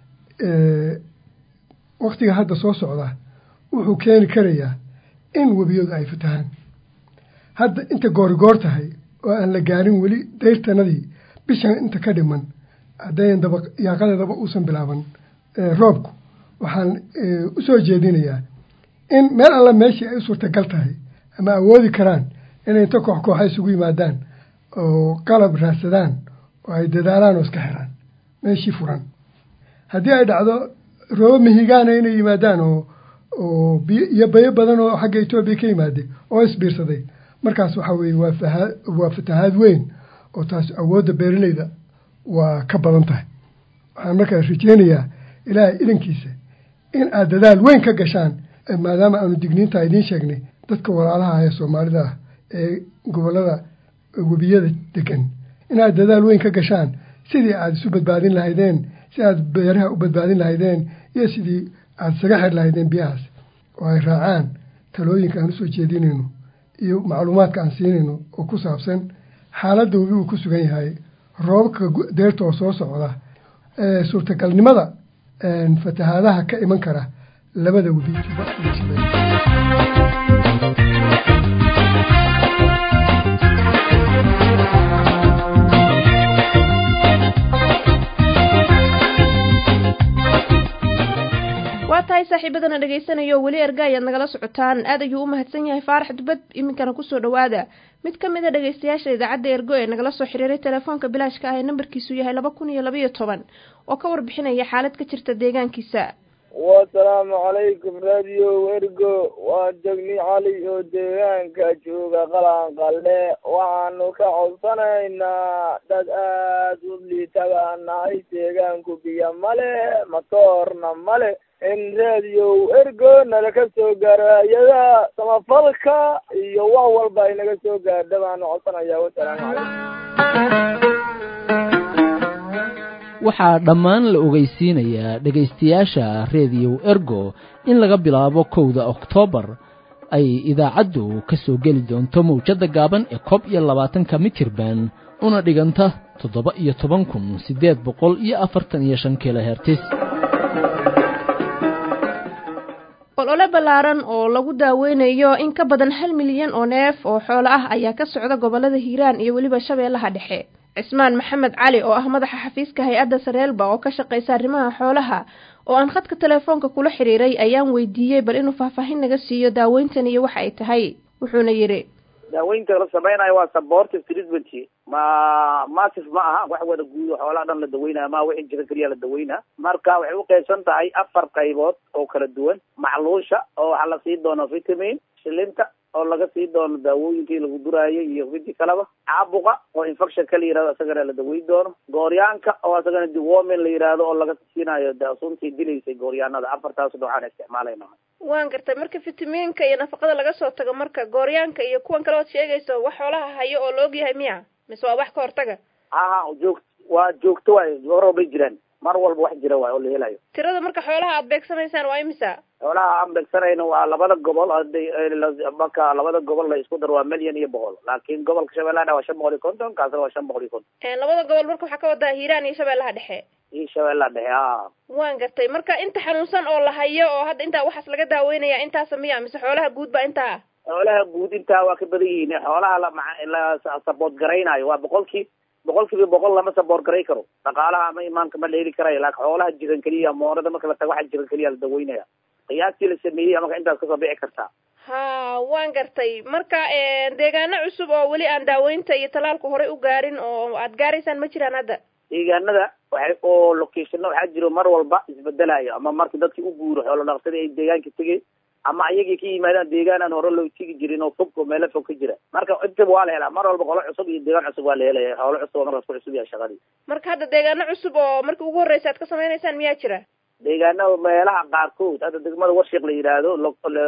waktiga hadda soo socda wuxuu keeni karayaa in webiyadu ay fatahaan hadda inta goorigoor tahay oo aan la gaarin weli dayrtanadii bishan inta ka dhiman haddayn daba yaaqadeedaba uusan bilaaban roobku waxaan u soo jeedinayaa in meel alla meeshii ay u suurtagal tahay ama awoodi karaan inay inta koox kooxa isugu yimaadaan oo qalab raadsadaan oo ay dadaalaan oo iska xiraan meeshii furan haddii ay dhacdo roobo mihigaana inay yimaadaan oo oo biyo iyo bayo badan oo xagga etoobiya ka yimaaday oo isbiirsaday markaas waxaa weeye waa fahaa waa fatahaad weyn oo taas awoodda beeraleyda waa ka badan tahay waxaan markaas rajeynayaa ilaahay idankiisa in aad dadaal weyn ka gashaan maadaama aanu digniinta idiin sheegnay dadka walaalaha ee soomaalida ah ee gobollada webiyada degan inaad dadaal weyn ka gashaan sidii aad isu badbaadin lahaydeen si aad beeraha u badbaadin lahaydeen iyo sidii aad isaga xir lahaydeen biyahaas oo ay raacaan talooyinka aan usoo jeedinayno iyo macluumaadka aan siinayno oo ku saabsan xaaladda webi uu ku sugan yahay roobabka deerta oo soo socda suurtagalnimada fatahaadaha ka iman kara labada webi juba iyo shabeelle waa tahay saaxiibadana dhegaysanayo weli erga ayaad nagala socotaan aad ayuu u mahadsan yahay faarax dubad iminkana kusoo dhawaada mid ka mid a dhegaystayaasha idaacadda ergo ee nagala soo xiriiray telefoonka bilaashka ah ee nambarkiisu yahay laba kun iyo labaiyo toban oo ka warbixinaya xaalad ka jirta deegaankiisa wasalaamu calaykum radio ergo waa jegni cali oo deegaanka jooga qalaan qalle waxaanu ka codsanaynaa dad aad u liita baan nahay deegaanku biyo male matoorna male in radio ergo nala ka soo gaaro hay-ada samafalka iyo wax walba ay naga soo gaadha baanu codsanayaa wasalaamu calaykum waxaa dhammaan la ogeysiinayaa dhegaystayaasha rediyow ergo in laga bilaabo kowda oktoobar ay idaacaddu ka soo geli doonto mawjadda gaaban ee koob iyo labaatanka mitirban una dhiganta toddoba iyo toban kun siddeed boqol iyo afartan iyo shan kilohertis olole ballaaran oo lagu daaweynayo in ka badan hal milyan oo neef oo xoolo ah ayaa ka socda gobollada hiiraan iyo weliba shabeellaha dhexe cismaan maxamed cali oo ah madaxa xafiiska hay-adda sareelba oo ka shaqaysa arrimaha xoolaha oo aan khadka telefoonka kula xiriiray ayaan weydiiyey bal inuu faahfaahin naga siiyo daaweyntan iyo waxa ay tahay wuxuuna yidhi daaweynta la samaynayo waa supportive treatment ma massive ma aha wax wada guudo xoolaha dhan la daweynaya ma wixii jira keliya la daweynaa marka waxay uqaybsan tahay afar qaybood oo kala duwan macluusha oo waxaa la sii doono vitamin shilinta oo laga sii doono daawooyinkii lagu duraayo iyo midi kaleba caabuqa oo infection ka la yihahdo isagana la daweyn doono gooryaanka oo isagana dewormin la yihahdo oo laga siinayo suntii dilaysay gooryaanada afartaas noocaan isticmaalayna waan gartay marka fitamiinka iyo nafaqada laga soo tago marka gooryaanka iyo kuwan kale ood sheegayso wax xoolaha hayo oo la ogyahay miya mise waa wax ka hortaga haha joog waa joogto waay mar walbay jiraan mar walba wax jira waay oo la helayo tirada marka xoolaha aad beegsanaysaan waa imisa xoolaha aan beegsanayno waa labada gobol haday marka labada gobol la isku daro waa milyan iyo boqol laakiin gobolka shabeellaha waa shan boqol iyo konton kaasna waa shan boqol iyo konton labada gobol marka waxaa ka wadaa hiiraan iyo shabeellaha dhexe iyo shabeellaha dhexe a waan gartay marka inta xanuunsan oo la hayo oo hadda intaa waxaas laga daaweynaya intaasa miya mise xoolaha guud baa intaa ah xoolaha guud intaa waa ka badan yihiin xoolaha la la sabood garaynayo waa boqolkii boqol kiiba boqol lama saboor garay karo dhaqaalaha ama imaanka ma la heli karayo laakin xoolaha jiran keliya moorada marka la tago waxa jiran keliya la daweynaya qiyaastii la sameeyey marka intaas kasoo bixi kartaa ha waan gartay marka deegaano cusub oo weli aan daaweynta iyo talaalka horey u gaarin oo aad gaaraysaan ma jiraan hadda deegaanada waxay oo locationno waxaa jiro mar walba isbedelayo ama marka dadkii u guuro xoolo dhaqsadii ay deegaanka tegey ama ayagii ka yimaadaan deegaan aan hore loo tegi jirin oo fog oo meelo fog ka jira marka intaba waa la helaa mar walba qolo cusub iyo deegaan cusub waa la helaya xoolo cusub oo markaas ku cusub yahay shaqadii marka hadda deegaano cusub oo marka ugu horreysa aad ka samaynaysaan miyaa jira deegaanada meelaha qaarkood hadda degmada warshiq la yidhaahdo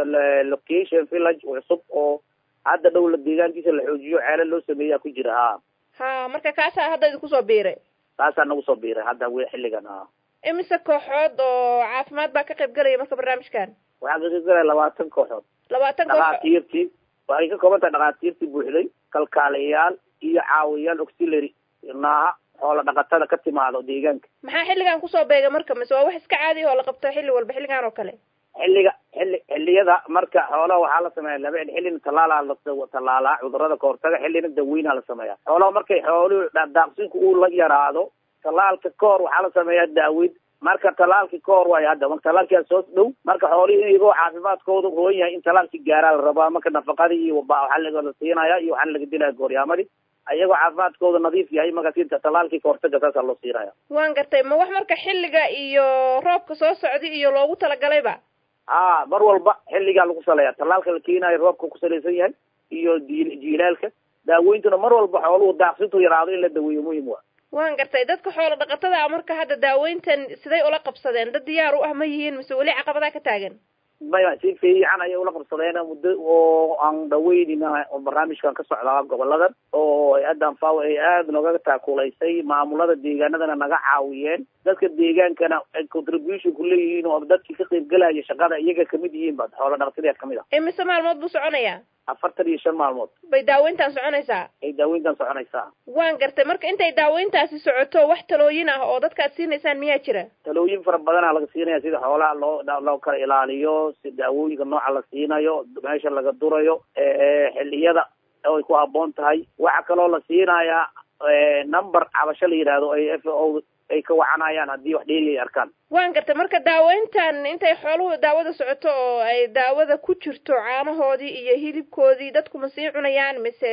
location village cusub oo hadda dhow la deegaankiisa la xoojiyo ceelo loo sameeyaa ku jira ha ha marka kaasaa hadda idinku soo biiray kaasaa nagu soo biiray hadda w xilligan ha imise kooxood oo caafimaad baa ka qayb galaya marka barnaamijkan waxaa ka qayb galaya labaatan kooxood labaatan kooxood dhakhaatiirtii waxay ka kooban tahay dhakhaatiirtii buuxday kalkaalayaal iyo caawiyaal auxiliary naaha xoola dhaqatada ka timaado deegaanka maxaa xilligan kusoo beega marka mise waa wax iska caadi oo la qabto xilli walba xilligan oo kale xilliga xilli xilliyada marka xoolaha waxaa la sameeya laba xillina tallaalaa la tallaalaa cudurada kahortaga xillina daweynaa la sameeya xoolaha markay xooluhu daaqsinku uu la yaraado tallaalka kahor waxaa la sameeyaa daaweyn marka tallaalkii ka hor waayo hadda marka tallaalkia soo dhow marka xoolihii iyagoo caafimaadkooda roon yahay in tallaalkii gaaraa la rabaa marka nafaqadii iyo waxaa la siinaya iyo waxaa laga dilaya gooryaamadii ayagoo caafimaadkooda nadiif yahay markaas tallaalkii kahortaga saasaa loo siinaya waan gartay ma wax marka xilliga iyo roobka soo socday iyo loogu talagalayba a mar walba xilligaa lagu saleeya tallaalka la keenayo roobka ku salaysan yahay iyo jiilaalka daaweyntuna mar walba xooluhu daaqsintu yaraado in la daweeyo muhim wa waan gartay dadka xoolo dhaqatada ah marka hadda daaweyntan siday ula qabsadeen dad diyaar u ah ma yihiin mise weli caqabadaa ka taagan maya si fiican ayay ula qabsadeen muddo oo aan dhaweynina barnaamijkan ka socdaa goboladan oo hay-addan faw ay aada nooga taakulaysay maamulada deegaanadana naga caawiyeen dadka deegaankana ay contribution ku leeyihiin oo dadkii ka qaybgelaya shaqada iyaga kamid yihiin ba xoolo dhaqsideed kamid ah imise maalmood buu soconayaa afartan iyo shan maalmood bay daaweyntaan soconaysaa ay daaweyntan soconaysaa waan gartay marka intay daaweyntaasi socoto wax talooyin ah oo dadka aad siinaysaan miyaa jira talooyin fara badanaa laga siinaya sida xoolaha loo loo kala ilaaliyo si daawooyinka nooca la siinayo meesha laga durayo xilliyada ay ku habboon tahay waxaa kaloo la siinayaa number cabasho la yidhaahdo ay f o ay ka wacanayaan haddii wax dheeri ay arkaan waan gartay marka daaweyntan intay xooluhu daawada socoto oo ay daawada ku jirto caanahoodii iyo hilibkoodii dadku ma sii cunayaan mise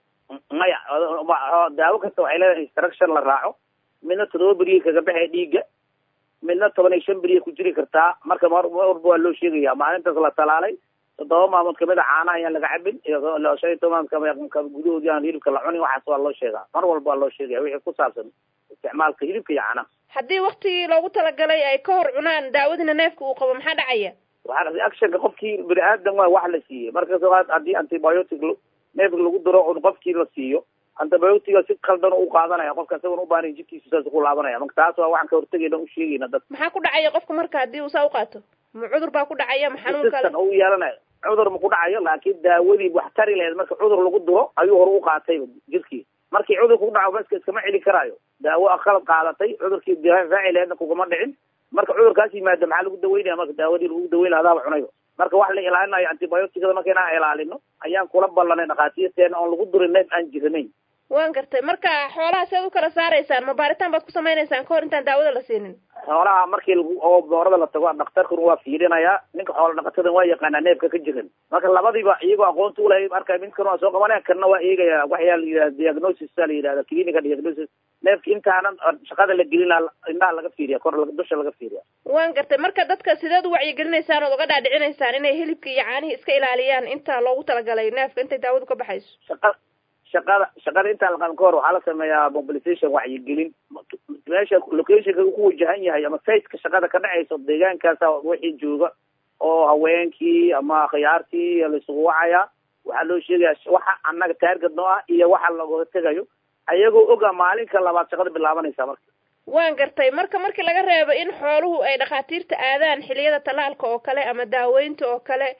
maya daawo kasta waxay leedahay instruction la raaco midna toddoba beriya kaga baxaya dhiigga midna toban iyo shan beriya ku jiri kartaa marka mar walba waa loo sheegaya maalintaas la talaalay toddoba maalmood kamid a caanaha ayaan laga cabin iyo shan iyo toban gudahoodii aan hilibka la cunin waxaas waa loo sheegaa mar walba waa loo sheegaya wixii ku saabsan isticmaalka hilibka iyo caanaha haddii waktigii loogu talagalay ay ka hor cunaan daawadina neefka uu qabo maxaa dhacaya waxaa reactionka qofkii bini aadan waa wax la siiyey marka haddii antibiotic neefka lagu daro un qofkii la siiyo antibiotiga si qaldan u qaadanaya qofka isagoon u baahan jidkiisu saas ku laabanaya marka taas waa waxaan ka hortegayna u sheegayna dad maxaa ku dhacaya qofka marka haddii uu saa u qaato ma cudur baa ku dhacaya ma xanuun kale resistant u yeelanaya cudur ma ku dhacayo laakiin daawadii wax tari lahayd marka cudur lagu duro ayuu hore u qaatayba jirkii markii cudurku ku dhaco baska iskama celi karaayo daawo qalad qaadatay cudurkii difaaci lahaydna kugama dhicin marka cudurkaas yimaada maxaa lagu daweynaya marka daawadii lagu daweyn lahaa adaaba cunayba marka wax la ilaalinayo antibioticada marka inaan ilaalino ayaan kula ballanay dhakhaatiirteena oon lagu durin neef aan jiranayn waan gartay marka xoolaha seed u kala saaraysaan ma baaritaan baad ku samaynaysaan kahor intaan daawada la siinin xoolaha markii lagu oo boorada la tago dhakhtarkuna waa fiirinayaa ninka xoola dhaqatadan waa yaqaanaa neefka ka jiran marka labadiiba iyagoo aqoonta ulahay marka midkan waa soo qabanaya kanna waa eegaya waxyaa la yidhahda diagnosis a la yidhahda clinical diagnosis neefka intaanan shaqada la gelin indhaha laga fiiriya kor dusha laga fiiriya waan gartay marka dadka sideed u wacyigelinaysaan ood uga dhaadhicinaysaan inay hilibka iyo caanihii iska ilaaliyaan inta loogu talagalay neefka intay daawadu ka baxayso shaqa shaqada shaqada intaan laqaban ka hor waxaa la sameeyaa mobilization wacyigelin meesha locationka ku wajahan yahay ama siteka shaqada ka dhacayso deegaankaasa wixii jooga oo haweenkii ama khiyaartii laisugu wacaya waxaa loo sheegaya waxa annaga taarget noo ah iyo waxa laga tegayo ayagoo oga maalinka labaad shaqada bilaabanaysa marka waan gartay marka markii laga reebo in xooluhu ay dhakhaatiirta aadaan xiliyada tallaalka oo kale ama daaweynta oo kale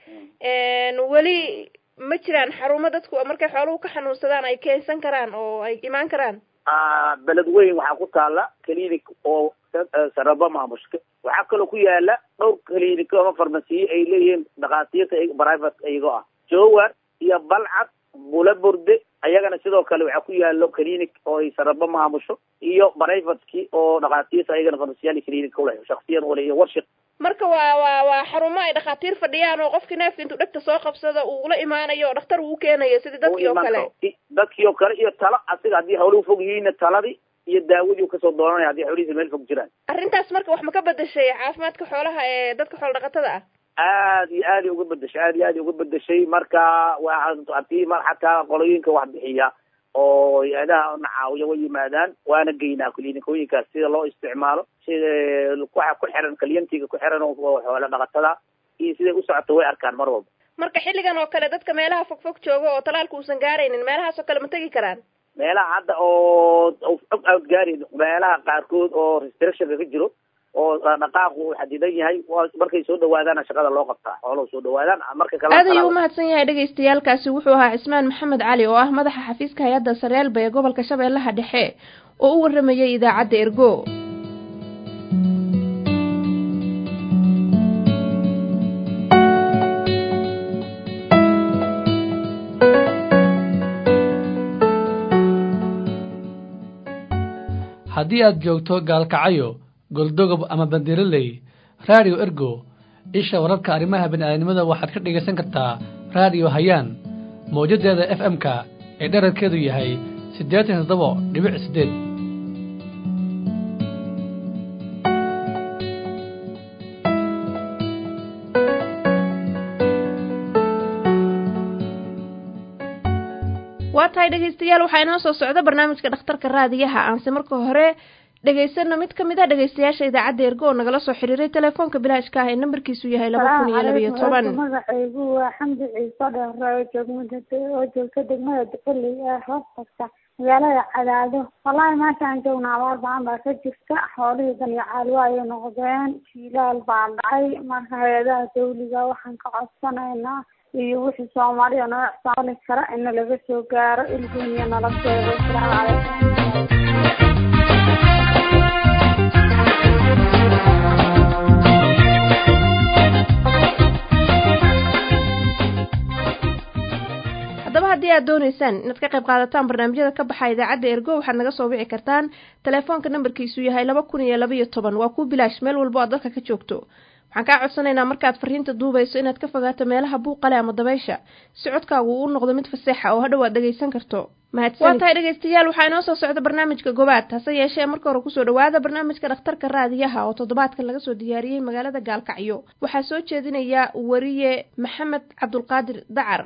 weli ma jiraan xarumo dadku markay xooluhu ka xanuunsadaan ay keensan karaan oo ay imaan karaan beled weyn waxaa ku taala clinic oo saraba maamushka waxaa kaloo ku yaala dhowr clinic ama farmasiye ay leeyihiin dhakhaatiirta private iyagoo ah jowar iyo balcad bula burde ayagana sidoo kale waxaa ku yaalo clinic oo ay saraba maamusho iyo privateki oo dhakhaatiirta ayagana farmasiyaal clinic uleh shaksiyan ule iyo warshik marka waa waa waa xarumo ay dhakhaatiir fadhiyaan oo qofkii neefka intuu dhegta soo qabsado uu ula imaanayo oo dhakhtar uu keenayo sidii dadkii oo kale dadkii oo kale iyo talo asiga haddii hawluhu fog yihiinna taladii iyo daawadii kasoo dooranaya haddii hawlihiisa meel fog jiraan arrintaas marka wax ma ka bedeshay caafimaadka xoolaha ee dadka xoola dhaqatada ah aad iyo aad ay uga bedeshay aad iyo aad ay uga bedeshay marka waa hadii mar xataa qolooyinka wax bixiya oo hay-adaha na caawiya way yimaadaan waana geynaa klinikooyinkaas sida loo isticmaalo sida waxa ku xiran kalyantiga ku xiran oo xoola dhaqatada iyo siday u socoto way arkaan mar walba marka xilligan oo kale dadka meelaha fog fog jooga oo talaalka uusan gaaraynin meelahaas oo kale ma tegi karaan meelaha hadda oo og out gaarayn meelaha qaarkood oo restrictionka ka jiro oo dhaqaaqu uu xadidan yahay markay soo dhawaadaana shaqada loo qabtaa xooluhu soo dhawaadaan marka kale aad ayuu umahadsan yahay dhegaystayaalkaasi wuxuu ahaa cismaan maxamed cali oo ah madaxa xafiiska hay-adda sareelba ee gobolka shabeellaha dhexe oo u waramayay idaacadda ergo haddii aad joogto gaalkacayo goldogob ama bandiraley radio ergo isha wararka arrimaha bini'aadanimada waxaad ka dhegaysan kartaa radio hayaan mawjadeeda f m-ka ee dherarkeedu yahay siddeetan iyo toddoba dhibic siddeed waa tahay dhegaystayaal waxaa inoo soo socda barnaamijka dhakhtarka raadiyaha aanse marka hore dhegaysano mid ka mid a dhegaystayaasha idaacadda ergo oo nagala soo xiriiray telefoonka bilaashka ah ee nambarkiisu yahay laba kun iyo labaiyo toban magacaygu waa xamdi ciise dheere oo joogmada oo joogta degmada duquley ee hoos tagta magaalada cadaado wallaahi maanta aan joogna abaar bacan baa ka jirta xoolihii daniyo caalwa ayay noqdeen jiilaal baa dhacay marka hay-adaha dawliga waxaan ka codsanaynaa iyo wixii soomaaliya noo ixsaali kara ina laga soo gaaro ilgooniya nala sheego asalaamu calaykum haddaba haddii aad doonaysaan inaad ka qayb qaadataan barnaamijyada ka baxa idaacadda ergo waxaad naga soo wici kartaan telefoonka nambarkiisu yahay laba kun iyo labaiyo toban waa kuu bilaash meel walbo aad dalka ka joogto waxaan kaa codsanaynaa markaad fariinta duubayso inaad ka fogaato meelaha buuqale ama dabaysha si codkaagu uu noqdo mid faseexa oo hadhow aad dhegaysan karto waa tahay dhegaystayaal waxaa inoo soo socda barnaamijka gobaad hase yeeshee marka hore kusoo dhawaada barnaamijka dhakhtarka raadiyaha oo toddobaadkan laga soo diyaariyey magaalada gaalkacyo waxaa soo jeedinaya wariye maxamed cabdulqaadir dacar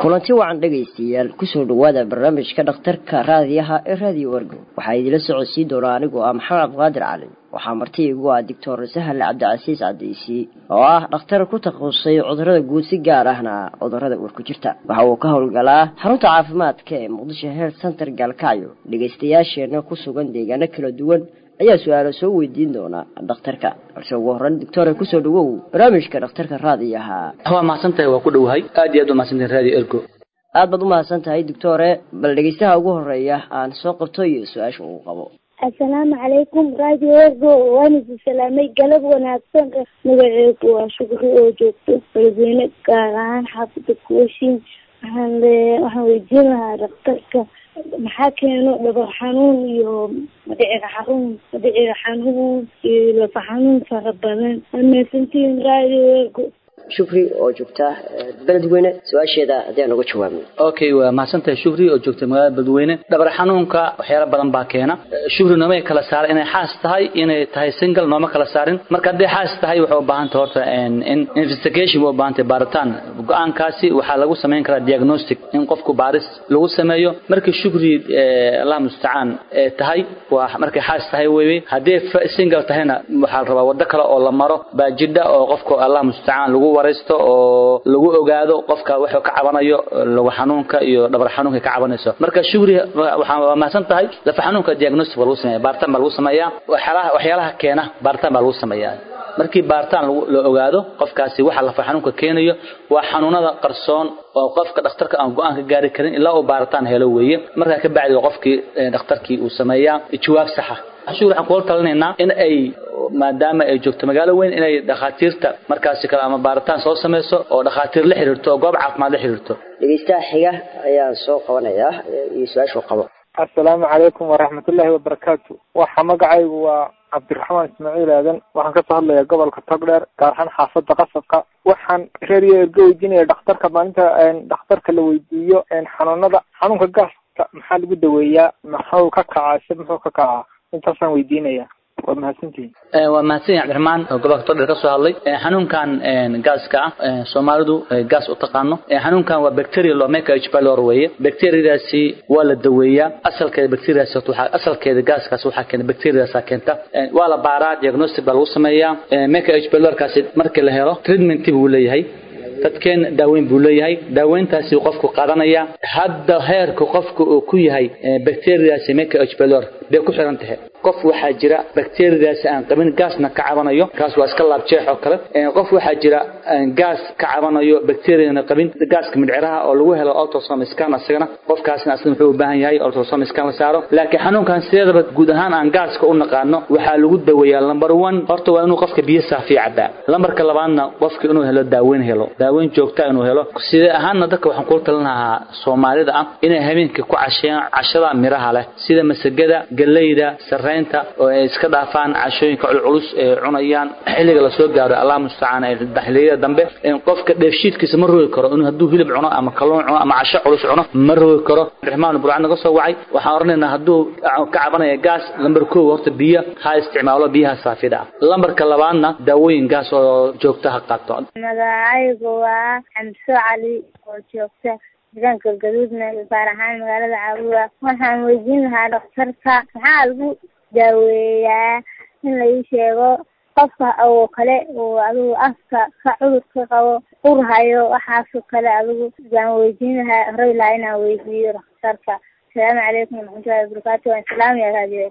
kulanti wacan dhegaystayaal kusoo dhawaada barnaamijka dhakhtarka raadiyaha ee raadiyo wargo waxaa idila socodsiin doonaa anigoo ah maxamed cabdiqaadir cali waxaa marti igu ah doctor sahal cabdicasiis cadeysi oo ah dhakhtar ku takhasusay cudurada guud si gaar ahna cudurada uurku jirta waxa uu ka howlgalaa xarunta caafimaadka ee muqdisho health center gaalkacyo dhegaystayaasheena ku sugan deegaano kala duwan ayaa su-aalo soo weydiin doona dhakhtarka balse ugu horreyn doctore kusoo dhawow barnaamijka dhakhtarka raadiyaha waa mahadsantahay waa ku dhowahay aad iyo aad u mahadsantahay radio ergo aad baad u mahadsan tahay doctore bal dhegaystaha ugu horeeya aan soo qabto iyo su-aasha uu qabo assalaamu calaykum radio ergo waan idin salaamay galab wanaagsan magaceedu waa shukri oo joogto beledweyne gaar ahaan xaafida kuwashin waxaan waxaan weydiin lahaa dhakhtarka maxaa keeno dhabar xanuun iyo madhiciga xanuun madhiciga xanuun iyo lafa xanuun fara badan ameesantiin radio ergo shukri oo joogta beledweyne su-aasheeda haddii uga jawaabno okay waa mahadsantahay shukri oo joogta magaalada beledweyne dhabar xanuunka waxyaala badan baa keena shukri noomay kala saaray inay xaas tahay inay tahay single nooma kala saarin marka hadday xaas tahay waxay u baahan tahay horta in investigation way u baahan tahay baaritaan go-aankaasi waxaa lagu samayn karaa diagnostic in qofku baaris lagu sameeyo markii shukri allah mustacaan tahay waa markay xaas tahay weeye haddii single tahayna waxaa la rabaa waddo kale oo la maro baa jidha oo qofku allah mustacaan lagu waraysto oo lagu ogaado qofka wuxuu ka cabanayo lagu xanuunka iyo dhabar xanuunka ka cabanayso marka shugri waxaa waa mahadsan tahay lafa xanuunka diagnostic baa lagu sameeya baaritaan baa lagu sameeyaa waxyaalaha waxyaalaha keena baaritaan baa lagu sameeyaa markii baaritaan la ogaado qofkaasi waxa lafa xanuunka keenayo waa xanuunada qarsoon oo qofka dhakhtarka aan go-aan ka gaari karin ilaa uu baaritaan helo weeye markaa ka bacdi qofkii dhakhtarkii uu sameeyaa jawaab saxa shugri waxaan kula talinaynaa in ay maadaama ay joogto magaalo weyn inay dhakhaatiirta markaasi kale ama baaritaan soo samayso oo dhakhaatiir la xiriirto oo goob caafimaad la xiriirto dhegeystaha xiga ayaan soo qabanayaa iyo su-aashuu qabo assalaamu calaykum waraxmatullaahi wabarakaatu waxa magacaygu waa cabdiraxmaan ismaaciil aadan waxaan kasoo hadlayaa gobolka togdheer gaar ahaan xaafada qasabka waxaan reeriyo erga weydiinaya dhakhtarka maalinta dhakhtarka la weydiiyo xanuunada xanuunka gaaska maxaa lagu daweeyaa maxuu ka kacaa se muxuu ka kacaa intaasaan weydiinaya waa mahadsantihin waa mahadsan yahay cabdiraxmaan oo gobolka togdheer kasoo hadlay xanuunkan gaaska ah soomaalidu gaas u taqaano xanuunkan waa bacteria lomeka h pylori weeye bacteriadaasi waa la daweeyaa asalkeeda bacteriadaas waxaa asalkeeda gaaskaas waxaa keena bacteriadaasa keenta waa la baaraa diagnostic baa lagu sameeyaa meka h pylorikaasi markii la helo treatment buu leeyahay dadkeen daaweyn buu leeyahay daaweyntaasi qofku qaadanaya hadda heerka qofka uu ku yahay bacteriadaasi meka h pylor bay ku xiran tahay qof waxaa jira bacteriadaasi aan qabin gaasna ka cabanayo kaas waa iska laabjeex oo kale qof waxaa jira gaas ka cabanayo bacteriana qabin gaaska midciraha oo lagu helo ultrasom scan asagana qofkaasna asna wuxuu u baahan yahay ultrasom scan la saaro laakiin xanuunkan sideedaba guud ahaan aan gaaska u naqaano waxaa lagu daweeyaa number one horta waa inuu qofka biyo saafiya cabaa lambarka labaadna qofka inuu helo daaweyn helo daaweyn joogta inuu helo sidee ahaanna dadka waxaan kula talin lahaa soomaalida ah inay habeenkii ku casheeyaan cashada miraha leh sida masagada galleyda sarreynta oo ay iska dhaafaan cashooyinka culculus ee cunayaan xilliga lasoo gaaro allah mustacaan xilliyada dambe qofka dheefshiidkiisa ma rogi karo inuu hadduu hilib cuno ama kalluun cuno ama casho culus cuno ma rogi karo raxmaan burcaan naga soo wacay waxaan oranaynaa hadduu ka cabanaya gaas lambar kow horta biyo ha isticmaalo biyaha saafida ah lambarka labaadna daawooyin gaas oo joogta ha qaato magacaygu waa xamso cali oo joogta deegaanka gaduudna gaar ahaan magaalada caabuga waxaan weydiin lahaa dhakhtarka maxaa lagu daaweeyaa in la ii sheego qofka oo kale oo adigu afka ka cudurka qabo urhayo waxaasoo kale adigu waan weydiin lahaa horey lahaa inaan weydiiyo dhakhtarka asalaamu calaykum waraxmatullahi wabarakaatu waan salaamaya raadiyo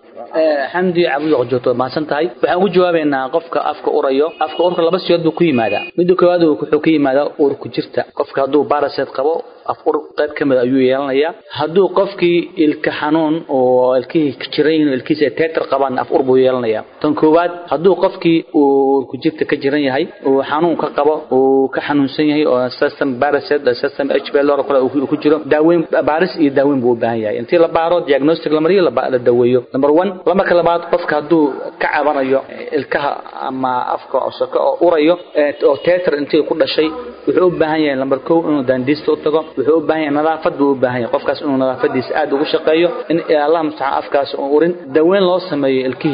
xamdi cabudi joogto mahadsan tahay waxaan ugu jawaabaynaa qofka afka urayo afka urka laba siyood buu ku yimaadaa midda koowaad wuxuu ka yimaadaa ur ku jirta qofka hadduu baraset qabo af ur qayb ka mid ayuu yeelanayaa hadduu qofkii ilka xanuun oo ilkihii jiran yihiin ilkiisa teetar qabaan af ur buu yeelanayaa tan koowaad hadduu qofkii uu urku jirta ka jiran yahay uu xanuun ka qabo uu ka xanuunsan yahay oo system baraset system h pylor kale uu ku jiro daaweyn baaris iyo daaweyn buu u baahan yahay intii la baaro diagnostic la mariyo la daweeyo number one lamarka labaad qofka hadduu ka cabanayo ilkaha ama afka cosoko oo urayo oo teetar intii ku dhashay wuxuu u baahan yahay lambar kow inuu daandiista u tago wuxuu u baahan yahay nadaafad buu u baahan yahay qofkaas inuu nadaafadiisa aad ugu shaqeeyo in allah mustacaan afkaas uu urin daweyn loo sameeyo ilkihii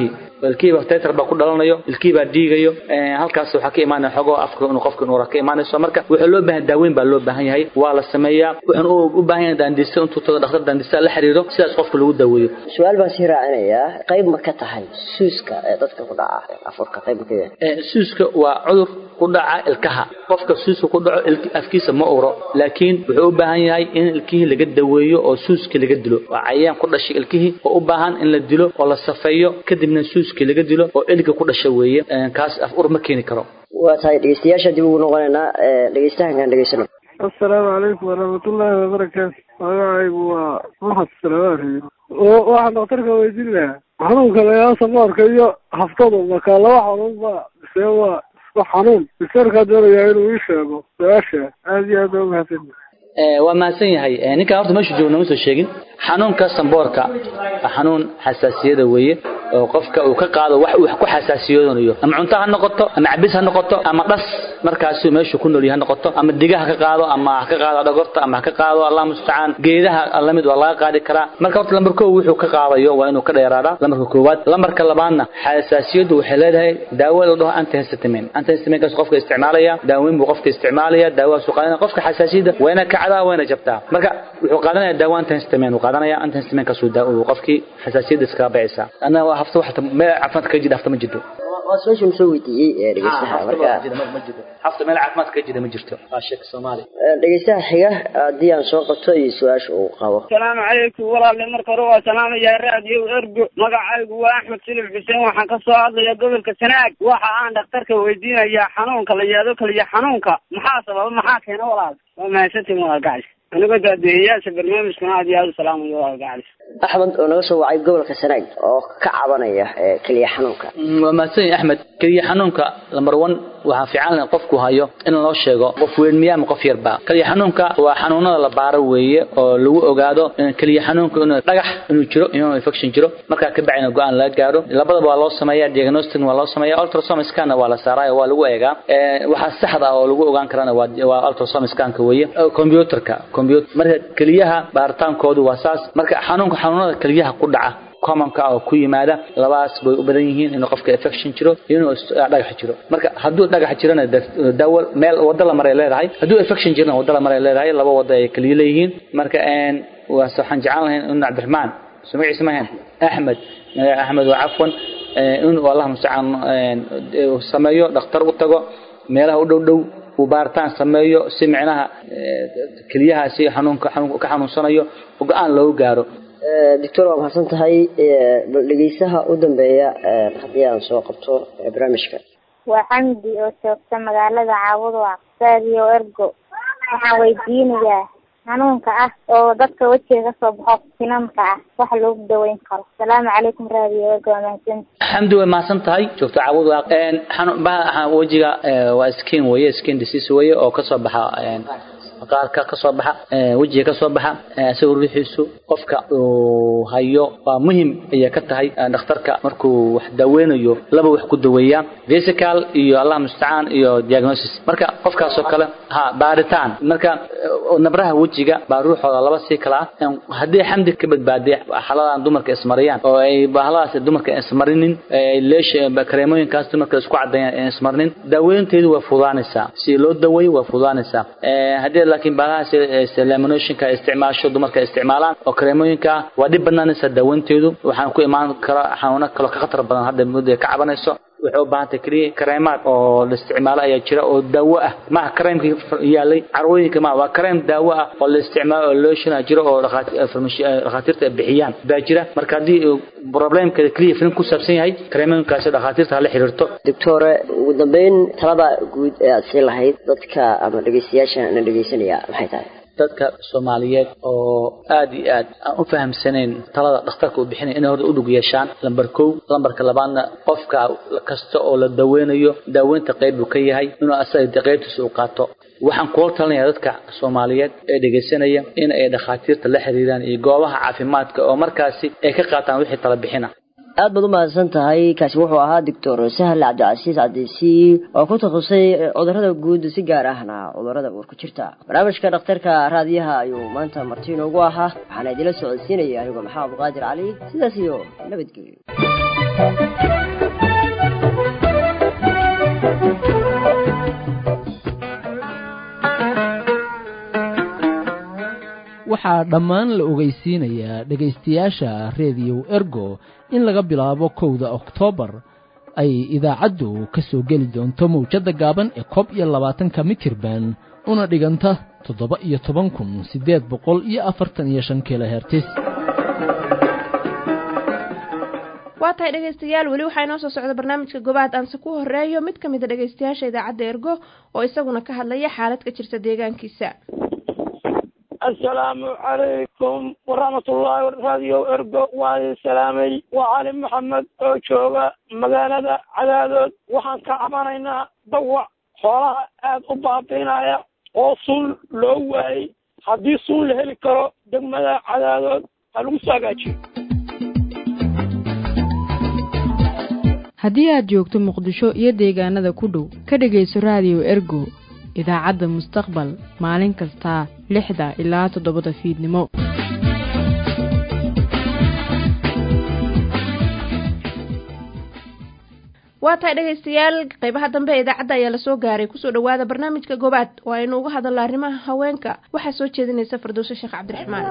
ilkihii baa tetar baa ku dhalanayo ilkihii baa dhiigayo halkaas waxaa ka imaanaya xogoo afka inuu qofka inuu ka imaanayso marka wuxuu loo baahan daaweyn baa loo baahan yahay waa la sameeyaa wuxuuna u baahan yahay daandista intuu tago dhakhtar daandista la xiriiro sidaas qofka lagu daaweeyo su-aal baan sii raacinayaa qayb ma ka tahay suuska ee dadka ku dhaca afurka qayb ma ka yahay suuska waa cudur ku dhaca ilkaha qofka suuska ku dhaco afkiisa ma uro laakiin wuxuu u baahan yahay in ilkihii laga daweeyo oo suuskii laga dilo waa cayayaan ku dhashay ilkihii oo u baahan in la dilo oo la safeeyo kadibna suuskii laga dilo oo eliga ku dhasha weeye kaas af ur ma keeni karo waa tahay dhegeystayaasha dib ugu noqonaynaa dhegeystahankaan dhegeysano assalaamu calaykum waraxmatullaahi wabarakaatu magacaygu waa maxad salawaari waxaan dhakhtarka weydiin lahaa xanuunka layaa samoorka iyo haftadu markaa laba xanuun ba see waa isku xanuun daktarkaa doonayaa inuu ii sheego su-aasha aada iyo aad baa umahadsan waa mahadsan yahay ninkaan horta meeshu joogo nama soo sheegin xanuunka samboorka waa xanuun xasaasiyada weeye oo qofka uu ka qaado wax uu ku xasaasiyoonayo ama cunto ha noqoto ama cabis ha noqoto ama dhas markaasuu meeshu ku noolyahay ha noqoto ama diga ha ka qaado ama ha ka qaado dhagorta ama ha ka qaado allah mustacaan geedaha lamid waa laga qaadi karaa marka horta lambar kow wuxuu ka qaadayo waa inuu ka dheeraadaa lambarka koowaad lambarka labaadna xasaasiyadu waxay leedahay daawo la dhaho antihistamine antihistaminekaas qofka isticmaalaya daaweyn buu qofka isticmaalaya daawadaasuu qaadanaya qofka xasaasiyada wayna kacdaa wayna jabtaa marka wuxuu qaadanaya daawo antihistamin uu qaadanaya antihistaminkaasuu qofkii xasaasiyada iskaga bacaysaa annaga hafta waxta meel caafimaad kaga jira hafta ma jirto waa su-aasha soo weydiiyey dhegeystaha marka hafta meel caafimaad kaga jira ma jirto waa sheeka soomaali dhegeystaha xiga haddii aan soo qabto iyo su-aasha uu qabo asalaamu calaykum walaalle marka hore waa salaamayaa raadiyo ergo magacaygu waa axmed silif xuseen waxaan ka soo hadlayaa gobolka sanaag waxa aan dhakhtarka weydiinayaa xanuunka la yaado kaliya xanuunka maxaa sababa maxaa keena walaal waa mahadsantiin walaal gacalis anigoo daadeeyayaasha barnaamijkana aad iyo aad u salaamayo walaal gacalis axmed oo naga soo wacay gobolka sanaag oo ka cabanaya keliya xanuunka waa mahadsan yahay axmed keliya xanuunka lambar one waxaa fiican in qofku hayo in loo sheego qof weyn miya ama qof yarba keliya xanuunka waa xanuunada la baaro weeye oo lagu ogaado keliya xanuunka inuu dhagax inuu jiro inuu infection jiro markaa ka bacina go-aan laga gaaro labadaba waa loo sameeyaa diagnostic waa loo sameeyaa ultrasound scanna waa la saaraa waa lagu eegaa waxaa saxda ah oo lagu ogaan karana waa waa ultrasound scanka weeye computerka computer marka keliyaha baaritaankoodu waa saas marka xanuunka xanuunada keliyaha ku dhaca commonka oo ku yimaada labaas bay u badan yihiin inuu qofka infection jiro iyo inuu dhagax jiro marka hadduu dhagax jirana daawo meel wada la maray leedahay hadduu infection jirana wada la maray leedahay laba wada ay kaliya leeyihiin marka waase waxaan jeclaan lahayn in cabdiraxmaan soo magaciisa mahayn axmed axmed waa cafwan inuu allah mustacaan sameeyo dhakhtar u tago meelaha u dhow dhow uu baaritaan sameeyo si micnaha keliyahaasi xanuunka ka xanuunsanayo go-aan loogu gaaro doctor waa mahadsan tahay bal dhegeysaha u dambeeya haddii aan soo qabto barnaamijka waa xamdi oo joogta magaalada caawud waa radio ergo waxaan weydiinayaa xanuunka ah oo dadka wejiga kasoo baxo finanka ah wax loogu daweyn karo asalaamu calaykum radio ergo waa mahadsan xamdi way mahadsan tahay joogto caawud waa baha wejiga waa skin weye skin disease weye oo kasoo baxa maqaarka kasoo baxa wejiga kasoo baxa isagoo ruuxiisu qofka uu hayo waa muhim ayay ka tahay dhakhtarka markuu wax daaweynayo laba wax ku daweeyaa vesical iyo allah mustacaan iyo diagnosis marka qofkaasoo kale ha baaritaan marka nabraha wejiga baa ruuxooda laba sii kala ah haddii xamdi ka badbaadiya xaladan dumarka ismariyaan oo ay bahladaas dumarka ismarinin leesha kareemooyinkaas dumarka isku caddeeyaan ismarinin daaweynteedu waa fudaanaysaa si loo daweeyo waa fudaanaysaa haddii laakiin baalahaas laminationka isticmaasho dumarka isticmaalaan oo kareemooyinka ah waa dhib banaanaysa daaweynteedu waxaan ku imaan kara xanuuno kaloo ka khatar badan hadda muddo ka cabanayso waxay u baahan tahay keliya kareemaad oo la isticmaalo ayaa jira oo daawo ah maaha kareemkii yaalay carwooyinka maaha waa kareem daawo ah oo la isticmaalo oo loshina jiro oo dhakhaatiirta bixiyaan baa jira marka haddii problemkeeda keliya filin ku saabsan yahay kareemooyinkaasi dhakhaatiirta hala xiriirto doctore ugu dambeyn talada guud ee aad sii lahayd dadka ama dhegeystayaasha na dhegeysanaya maxay tahay dadka soomaaliyeed oo aad iyo aad aan u fahamsanayn talada dhakhtarka uu bixinaya inay horta u dhug yeeshaan lambar kow lambarka labaadna qofka kasta oo la daweynayo daaweynta qayb buu ka yahay inuu asaga qaybtiisa u qaato waxaan kula talinayaa dadka soomaaliyeed ee dhegaysanaya in ay dhakhaatiirta la xiriiraan iyo goobaha caafimaadka oo markaasi ay ka qaataan wixii tala bixina aad baad u mahadsan tahay kaasi wuxuu ahaa doctor sahal cabdicasiis cadeysi oo ku takhasusay cudurada guud si gaar ahna cudurada uur ku jirta barnaamijka dhakhtarka raadiyaha ayuu maanta marti inoogu ahaa waxaana idila socodsiinaya anigoo maxamed qaadir cali sidaas iyo nabadgelyo waxaa dhammaan la ogeysiinayaa dhegaystayaasha rediyo ergo in laga bilaabo kowda oktoobar ay idaacaddu ka soo geli doonto mawjadda gaaban ee koob iyo labaatanka mitirban una dhiganta toddoba iyo toban kun siddeed boqol iyo afartan iyo shan kilohertis waa tahay dhegaystayaal weli waxaa inoo soo socda barnaamijka gobaad aanse ku horeeyo mid ka mida dhegaystayaasha idaacadda ergo oo isaguna ka hadlaya xaalad ka jirta deegaankiisa assalaamu calaykum waraxmatullaahi radio ergo waa idin salaamay waa cali maxamed oo jooga magaalada cadaadood waxaan ka cabanaynaa dawac xoolaha aad u baabiinaya oo sun loo waayey haddii sun la heli karo degmada cadaadood ha lagu soo hagaajiyo haddii aad joogto muqdisho iyo deegaanada ku dhow ka dhegayso raadiyo ergo idaacadda mustaqbal maalin kasta lixda ilaa toddobada fiidnimo waa tahay dhegaystayaal qeybaha dambe ee idaacadda ayaa lasoo gaaray kusoo dhawaada barnaamijka gobaad oo aynu uga hadalno arrimaha haweenka waxaa soo jeedinaysa firdowso sheekh cabdiraxmaan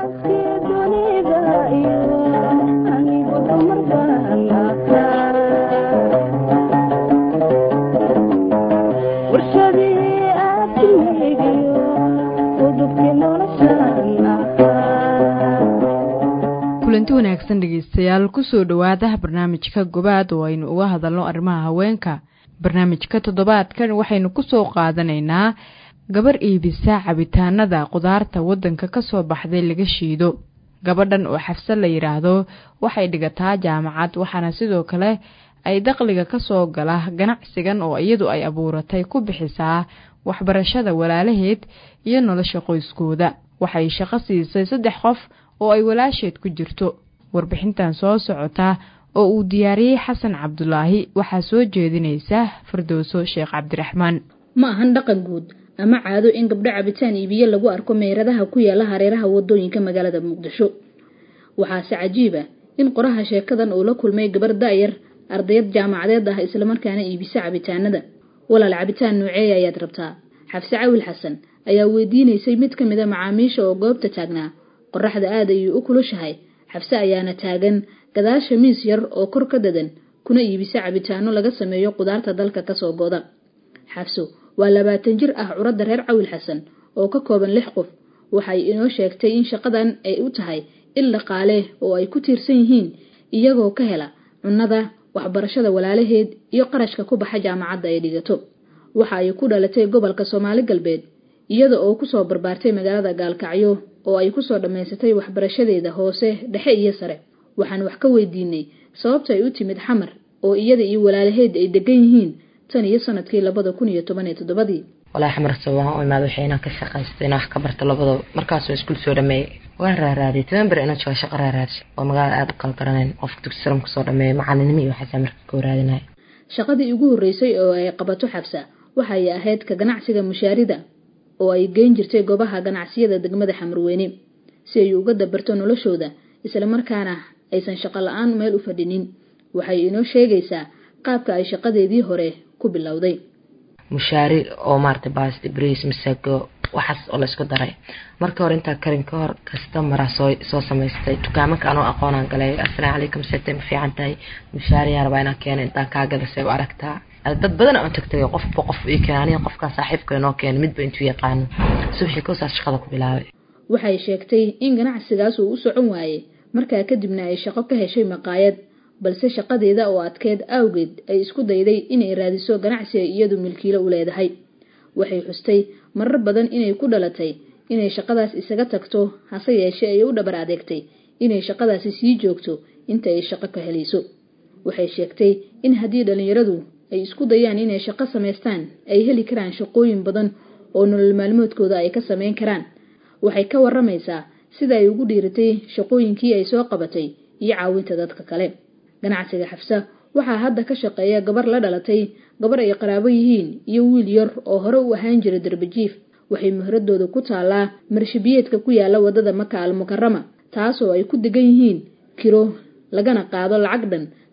kulanti wanaagsan dhegeystayaal kusoo dhowaada barnaamijka gobaad oo aynu uga hadalno arrimaha haweenka barnaamijka toddobaadkan waxaynu kusoo qaadanaynaa gabar iibisa cabitaanada qudaarta waddanka kasoo baxday laga shiido gabadhan oo xafsad la yidhaahdo waxay dhigataa jaamacad waxaana sidoo kale ay dakhliga kasoo gala ganacsigan oo iyadu ay abuuratay ku bixisaa waxbarashada walaalaheed iyo nolosha qoyskooda waxay shaqo siisay saddex qof oo ay walaasheed ku jirto warbixintan soo socota oo uu diyaariyey xasan cabdulaahi waxaa soo jeedinaysa firdowso sheekh cabdiraxmaan ma ahan dhaqan guud ama caado in gabdho cabitaan iibiye lagu arko meeradaha ku yaala hareeraha wadooyinka magaalada muqdisho waxaase cajiib ah in qoraha sheekadan uu la kulmay gabar da'yar ardayad jaamacadeed ah islamarkaana iibisa cabitaanada walaal cabitaan nooceeya ayaad rabtaa xafse cawil xasan ayaa weydiinaysay mid ka mid a macaamiisha oo goobta taagnaa qoraxda aad ayuu u kulushahay xabse ayaana taagan gadaasha miis yar oo kor ka dadan kuna iibisa cabitaano laga sameeyo qudaarta dalka kasoo goda xabso waa labaatan jir ah curadda reer cawil xasan oo ka kooban lix qof waxay inoo sheegtay in shaqadan ay u tahay il dhaqaale oo ay ku tiirsan yihiin iyagoo ka hela cunnada waxbarashada walaalaheed iyo qarashka ku baxa jaamacadda ay dhigato waxa ay ku dhalatay gobolka soomaali galbeed iyada oo kusoo barbaartay magaalada gaalkacyo oo ay kusoo dhammaysatay waxbarashadeeda hoose dhexe iyo sare waxaan wax ka weydiinay sababta ay u timid xamar oo iyada iyo walaalaheed ay degan yihiin tan iyo sanadkii labada kun iyo toban iyo toddobadii walaa xamarta waan u imaad waxay inaan ka shaqaysto inaan wax ka barto labadaba markaasoo iskuul soo dhameeyey waan raaraadiyay toban ber inaan jooga shaqo raaraadisha waa magaala aada u kala garanayn qofka dugsi sare kusoo dhameeyay macalinimo iyo waxaasaa marka ka waraadinaya shaqadii ugu horreysay oo ay qabato xabsa waxay ahayd ka ganacsiga mushaarida oo ay geyn jirtay goobaha ganacsiyada degmada xamarweyne si ay uga dabarto noloshooda islamarkaana aysan shaqo la-aan meel u fadhinin waxay inoo sheegaysaa qaabka ay shaqadeedii hore ku bilowday mushaari oo maarata baasti bris masago waxaas oo laysku daray marka hore intaa karin ka hor kastamara soo soo samaystay dukaamanka anoo aqoonaan galay assalaamu calaykum setay ma fiican tahay mushaariyaa rabaa inaan keena intaan kaa gadasay u aragtaa dad badan aan tagtagay qofba qof ii keena aniga qofkaa saaxiibka inoo keena midba intuu yaqaano subaxii koosaas shaqada ku bilaabay waxay sheegtay in ganacsigaas uu u socon waayey markaa kadibna ay shaqo ka heshay maqaayad balse shaqadeeda oo adkeed awgeed ay isku dayday inay raadiso ganacsi ay iyadu milkiilo u leedahay waxay xustay marar badan inay ku dhalatay inay shaqadaas isaga tagto hase yeeshee ay u dhabar adeegtay inay shaqadaasi sii joogto inta ay shaqo ka helayso waxay sheegtay in haddii dhallinyaradu ay isku dayaan inay shaqo samaystaan ay heli karaan shaqooyin badan oo nolol maalmoodkooda ay ka samayn karaan waxay ka waramaysaa sida ay ugu dhiiratay shaqooyinkii ay soo qabatay iyo caawinta dadka kale ganacsiga xafsa waxaa hadda ka shaqeeya gabar la dhalatay gabar ay qaraabo yihiin iyo wiil yar oo hore u ahaan jira darbajiif waxay muhradooda ku taallaa marshabiyeedka ku yaala wadada maka al mukarama taasoo ay ku degan yihiin kiro lagana qaado lacag dhan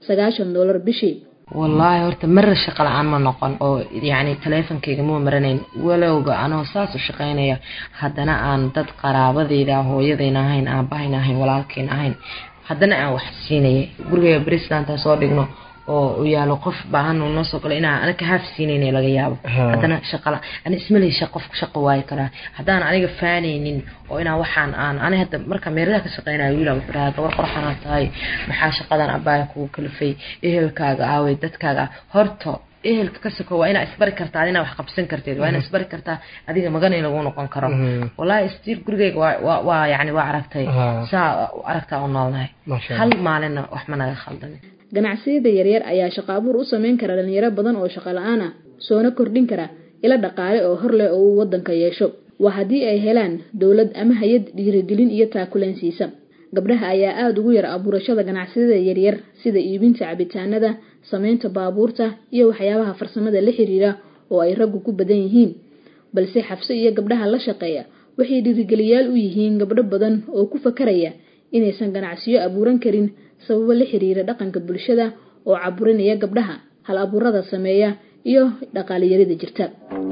sagaashan doolar bishii wallaahi horta marar shaqo la-aan ma noqon oo yacni taleefonkayga ma maranayn walowga anoo saas u shaqaynaya haddana aan dad qaraabadayda hooyadayna ahayn aabahayna ahayn walaalkayna ahayn haddana aan wax siinayay gurigayga brislantaa soo dhigno oo u yaalo qof baahan uu noo soo galo inaan anaga haaf siinayna laga yaabo haddana shaqala ani ismalay shaq qofka shaqo waayi karaa haddaan aniga faanaynin oo inaan waxaan aan ani hadda marka meeradaha ka shaqeynayo wiila wuxuu dhahaa gabar qorxanaa tahay maxaa shaqadan abaaya kugu kalifay ehelkaaga aaway dadkaaga horta ehelka ka soko waa inaa isbari kartaa adina wax qabsan karteed waa inaa isbari kartaa adiga magan in lagu noqon karo wallahi stiil gurigayga waa waa yani waa aragtay saa aragtaa u noolnahay hal maalinna wax ma naga khaldamin ganacsiyada yaryar ayaa shaqo abuur u sameyn kara dhalinyaro badan oo shaqo la-aan ah soona kordhin kara ilo dhaqaale oo hor leh oo uu wadanka yeesho waa haddii ay helaan dowlad ama hay-ad dhiirigelin iyo taakuleen siisa gabdhaha ayaa aada ugu yar abuurashada ganacsiyada yaryar sida iibinta cabitaanada sameynta baabuurta iyo waxyaabaha farsamada la xiriira oo ay raggu ku badan yihiin balse xabso iyo gabdhaha la shaqeeya waxay dhiirigeliyaal u yihiin gabdho badan oo ku fakaraya inaysan ganacsiyo abuuran karin sababo la xiriira dhaqanka bulshada oo caburinaya gabdhaha hal abuurada sameeya iyo dhaqaaliyarida jirta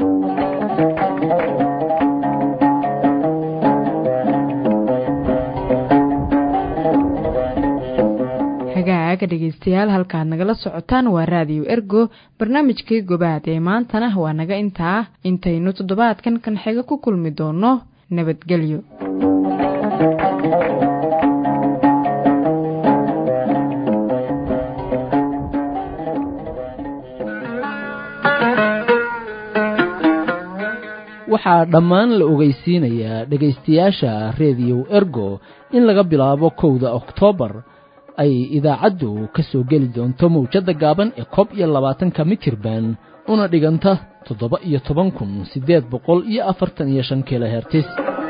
hagaaga dhegeystayaal halkaad nagala socotaan waa raadiyo ergo barnaamijkii gobaad ee maantana waa naga intaa intaynu toddobaadkan kan xiga ku kulmi doono nabadgelyo waxaa dhammaan la ogeysiinayaa dhegaystayaasha rediyow ergo in laga bilaabo kowda oktoobar ay idaacaddu ka soo geli doonto mawjadda gaaban ee koob iyo labaatanka mitirban una dhiganta toddoba iyo toban kun siddeed boqol iyo afartan iyo shan kilohertis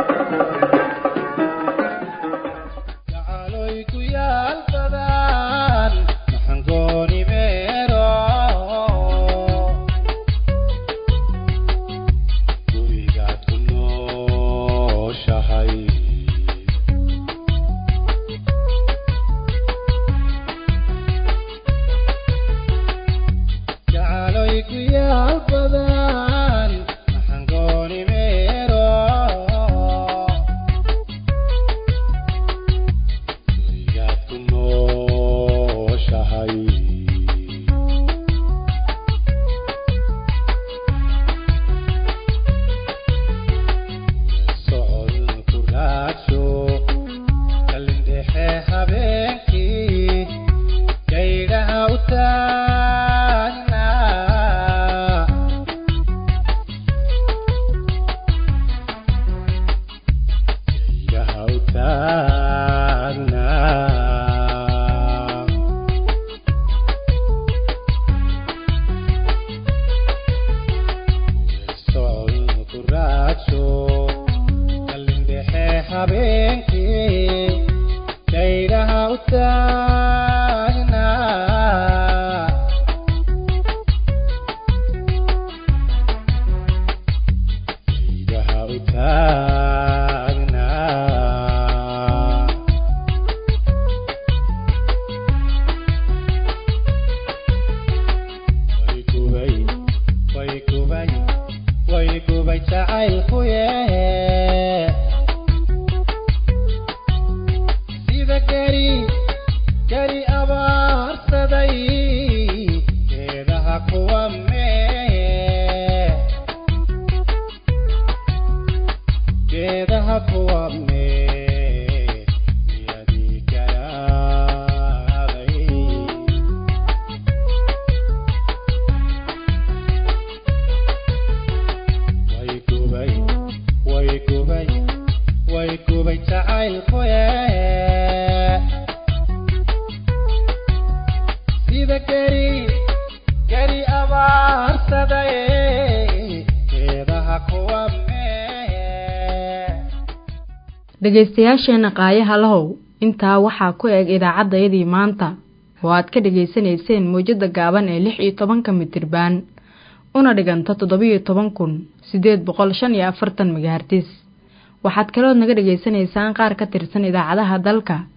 dhegaystayaasheena qaayaha lahow intaa waxaa ku eg idaacaddayadii maanta oo aad ka dhegaysanayseen mawjadda gaaban ee lix iyo tobanka mitirbaan una dhiganta toddobiyo toban kun siddeed boqol shan iyo afartan megahartis waxaad kalood naga dhegaysanaysaan qaar ka tirsan idaacadaha dalka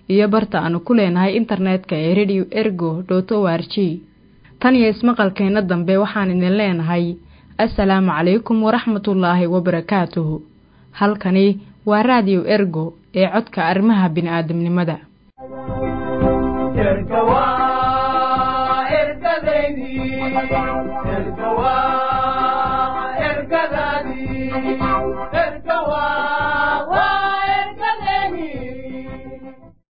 iyo barta aanu ku leenahay internetka ee radio ergo dot o r g tan iyo ismaqalkeenna dambe waxaan idin leenahay assalaamu calaykum waraxmatullaahi wabarakaatuhu halkani waa raadiyo ergo ee codka arrimaha bini'aadamnimada erga waa ergadeydii erga waa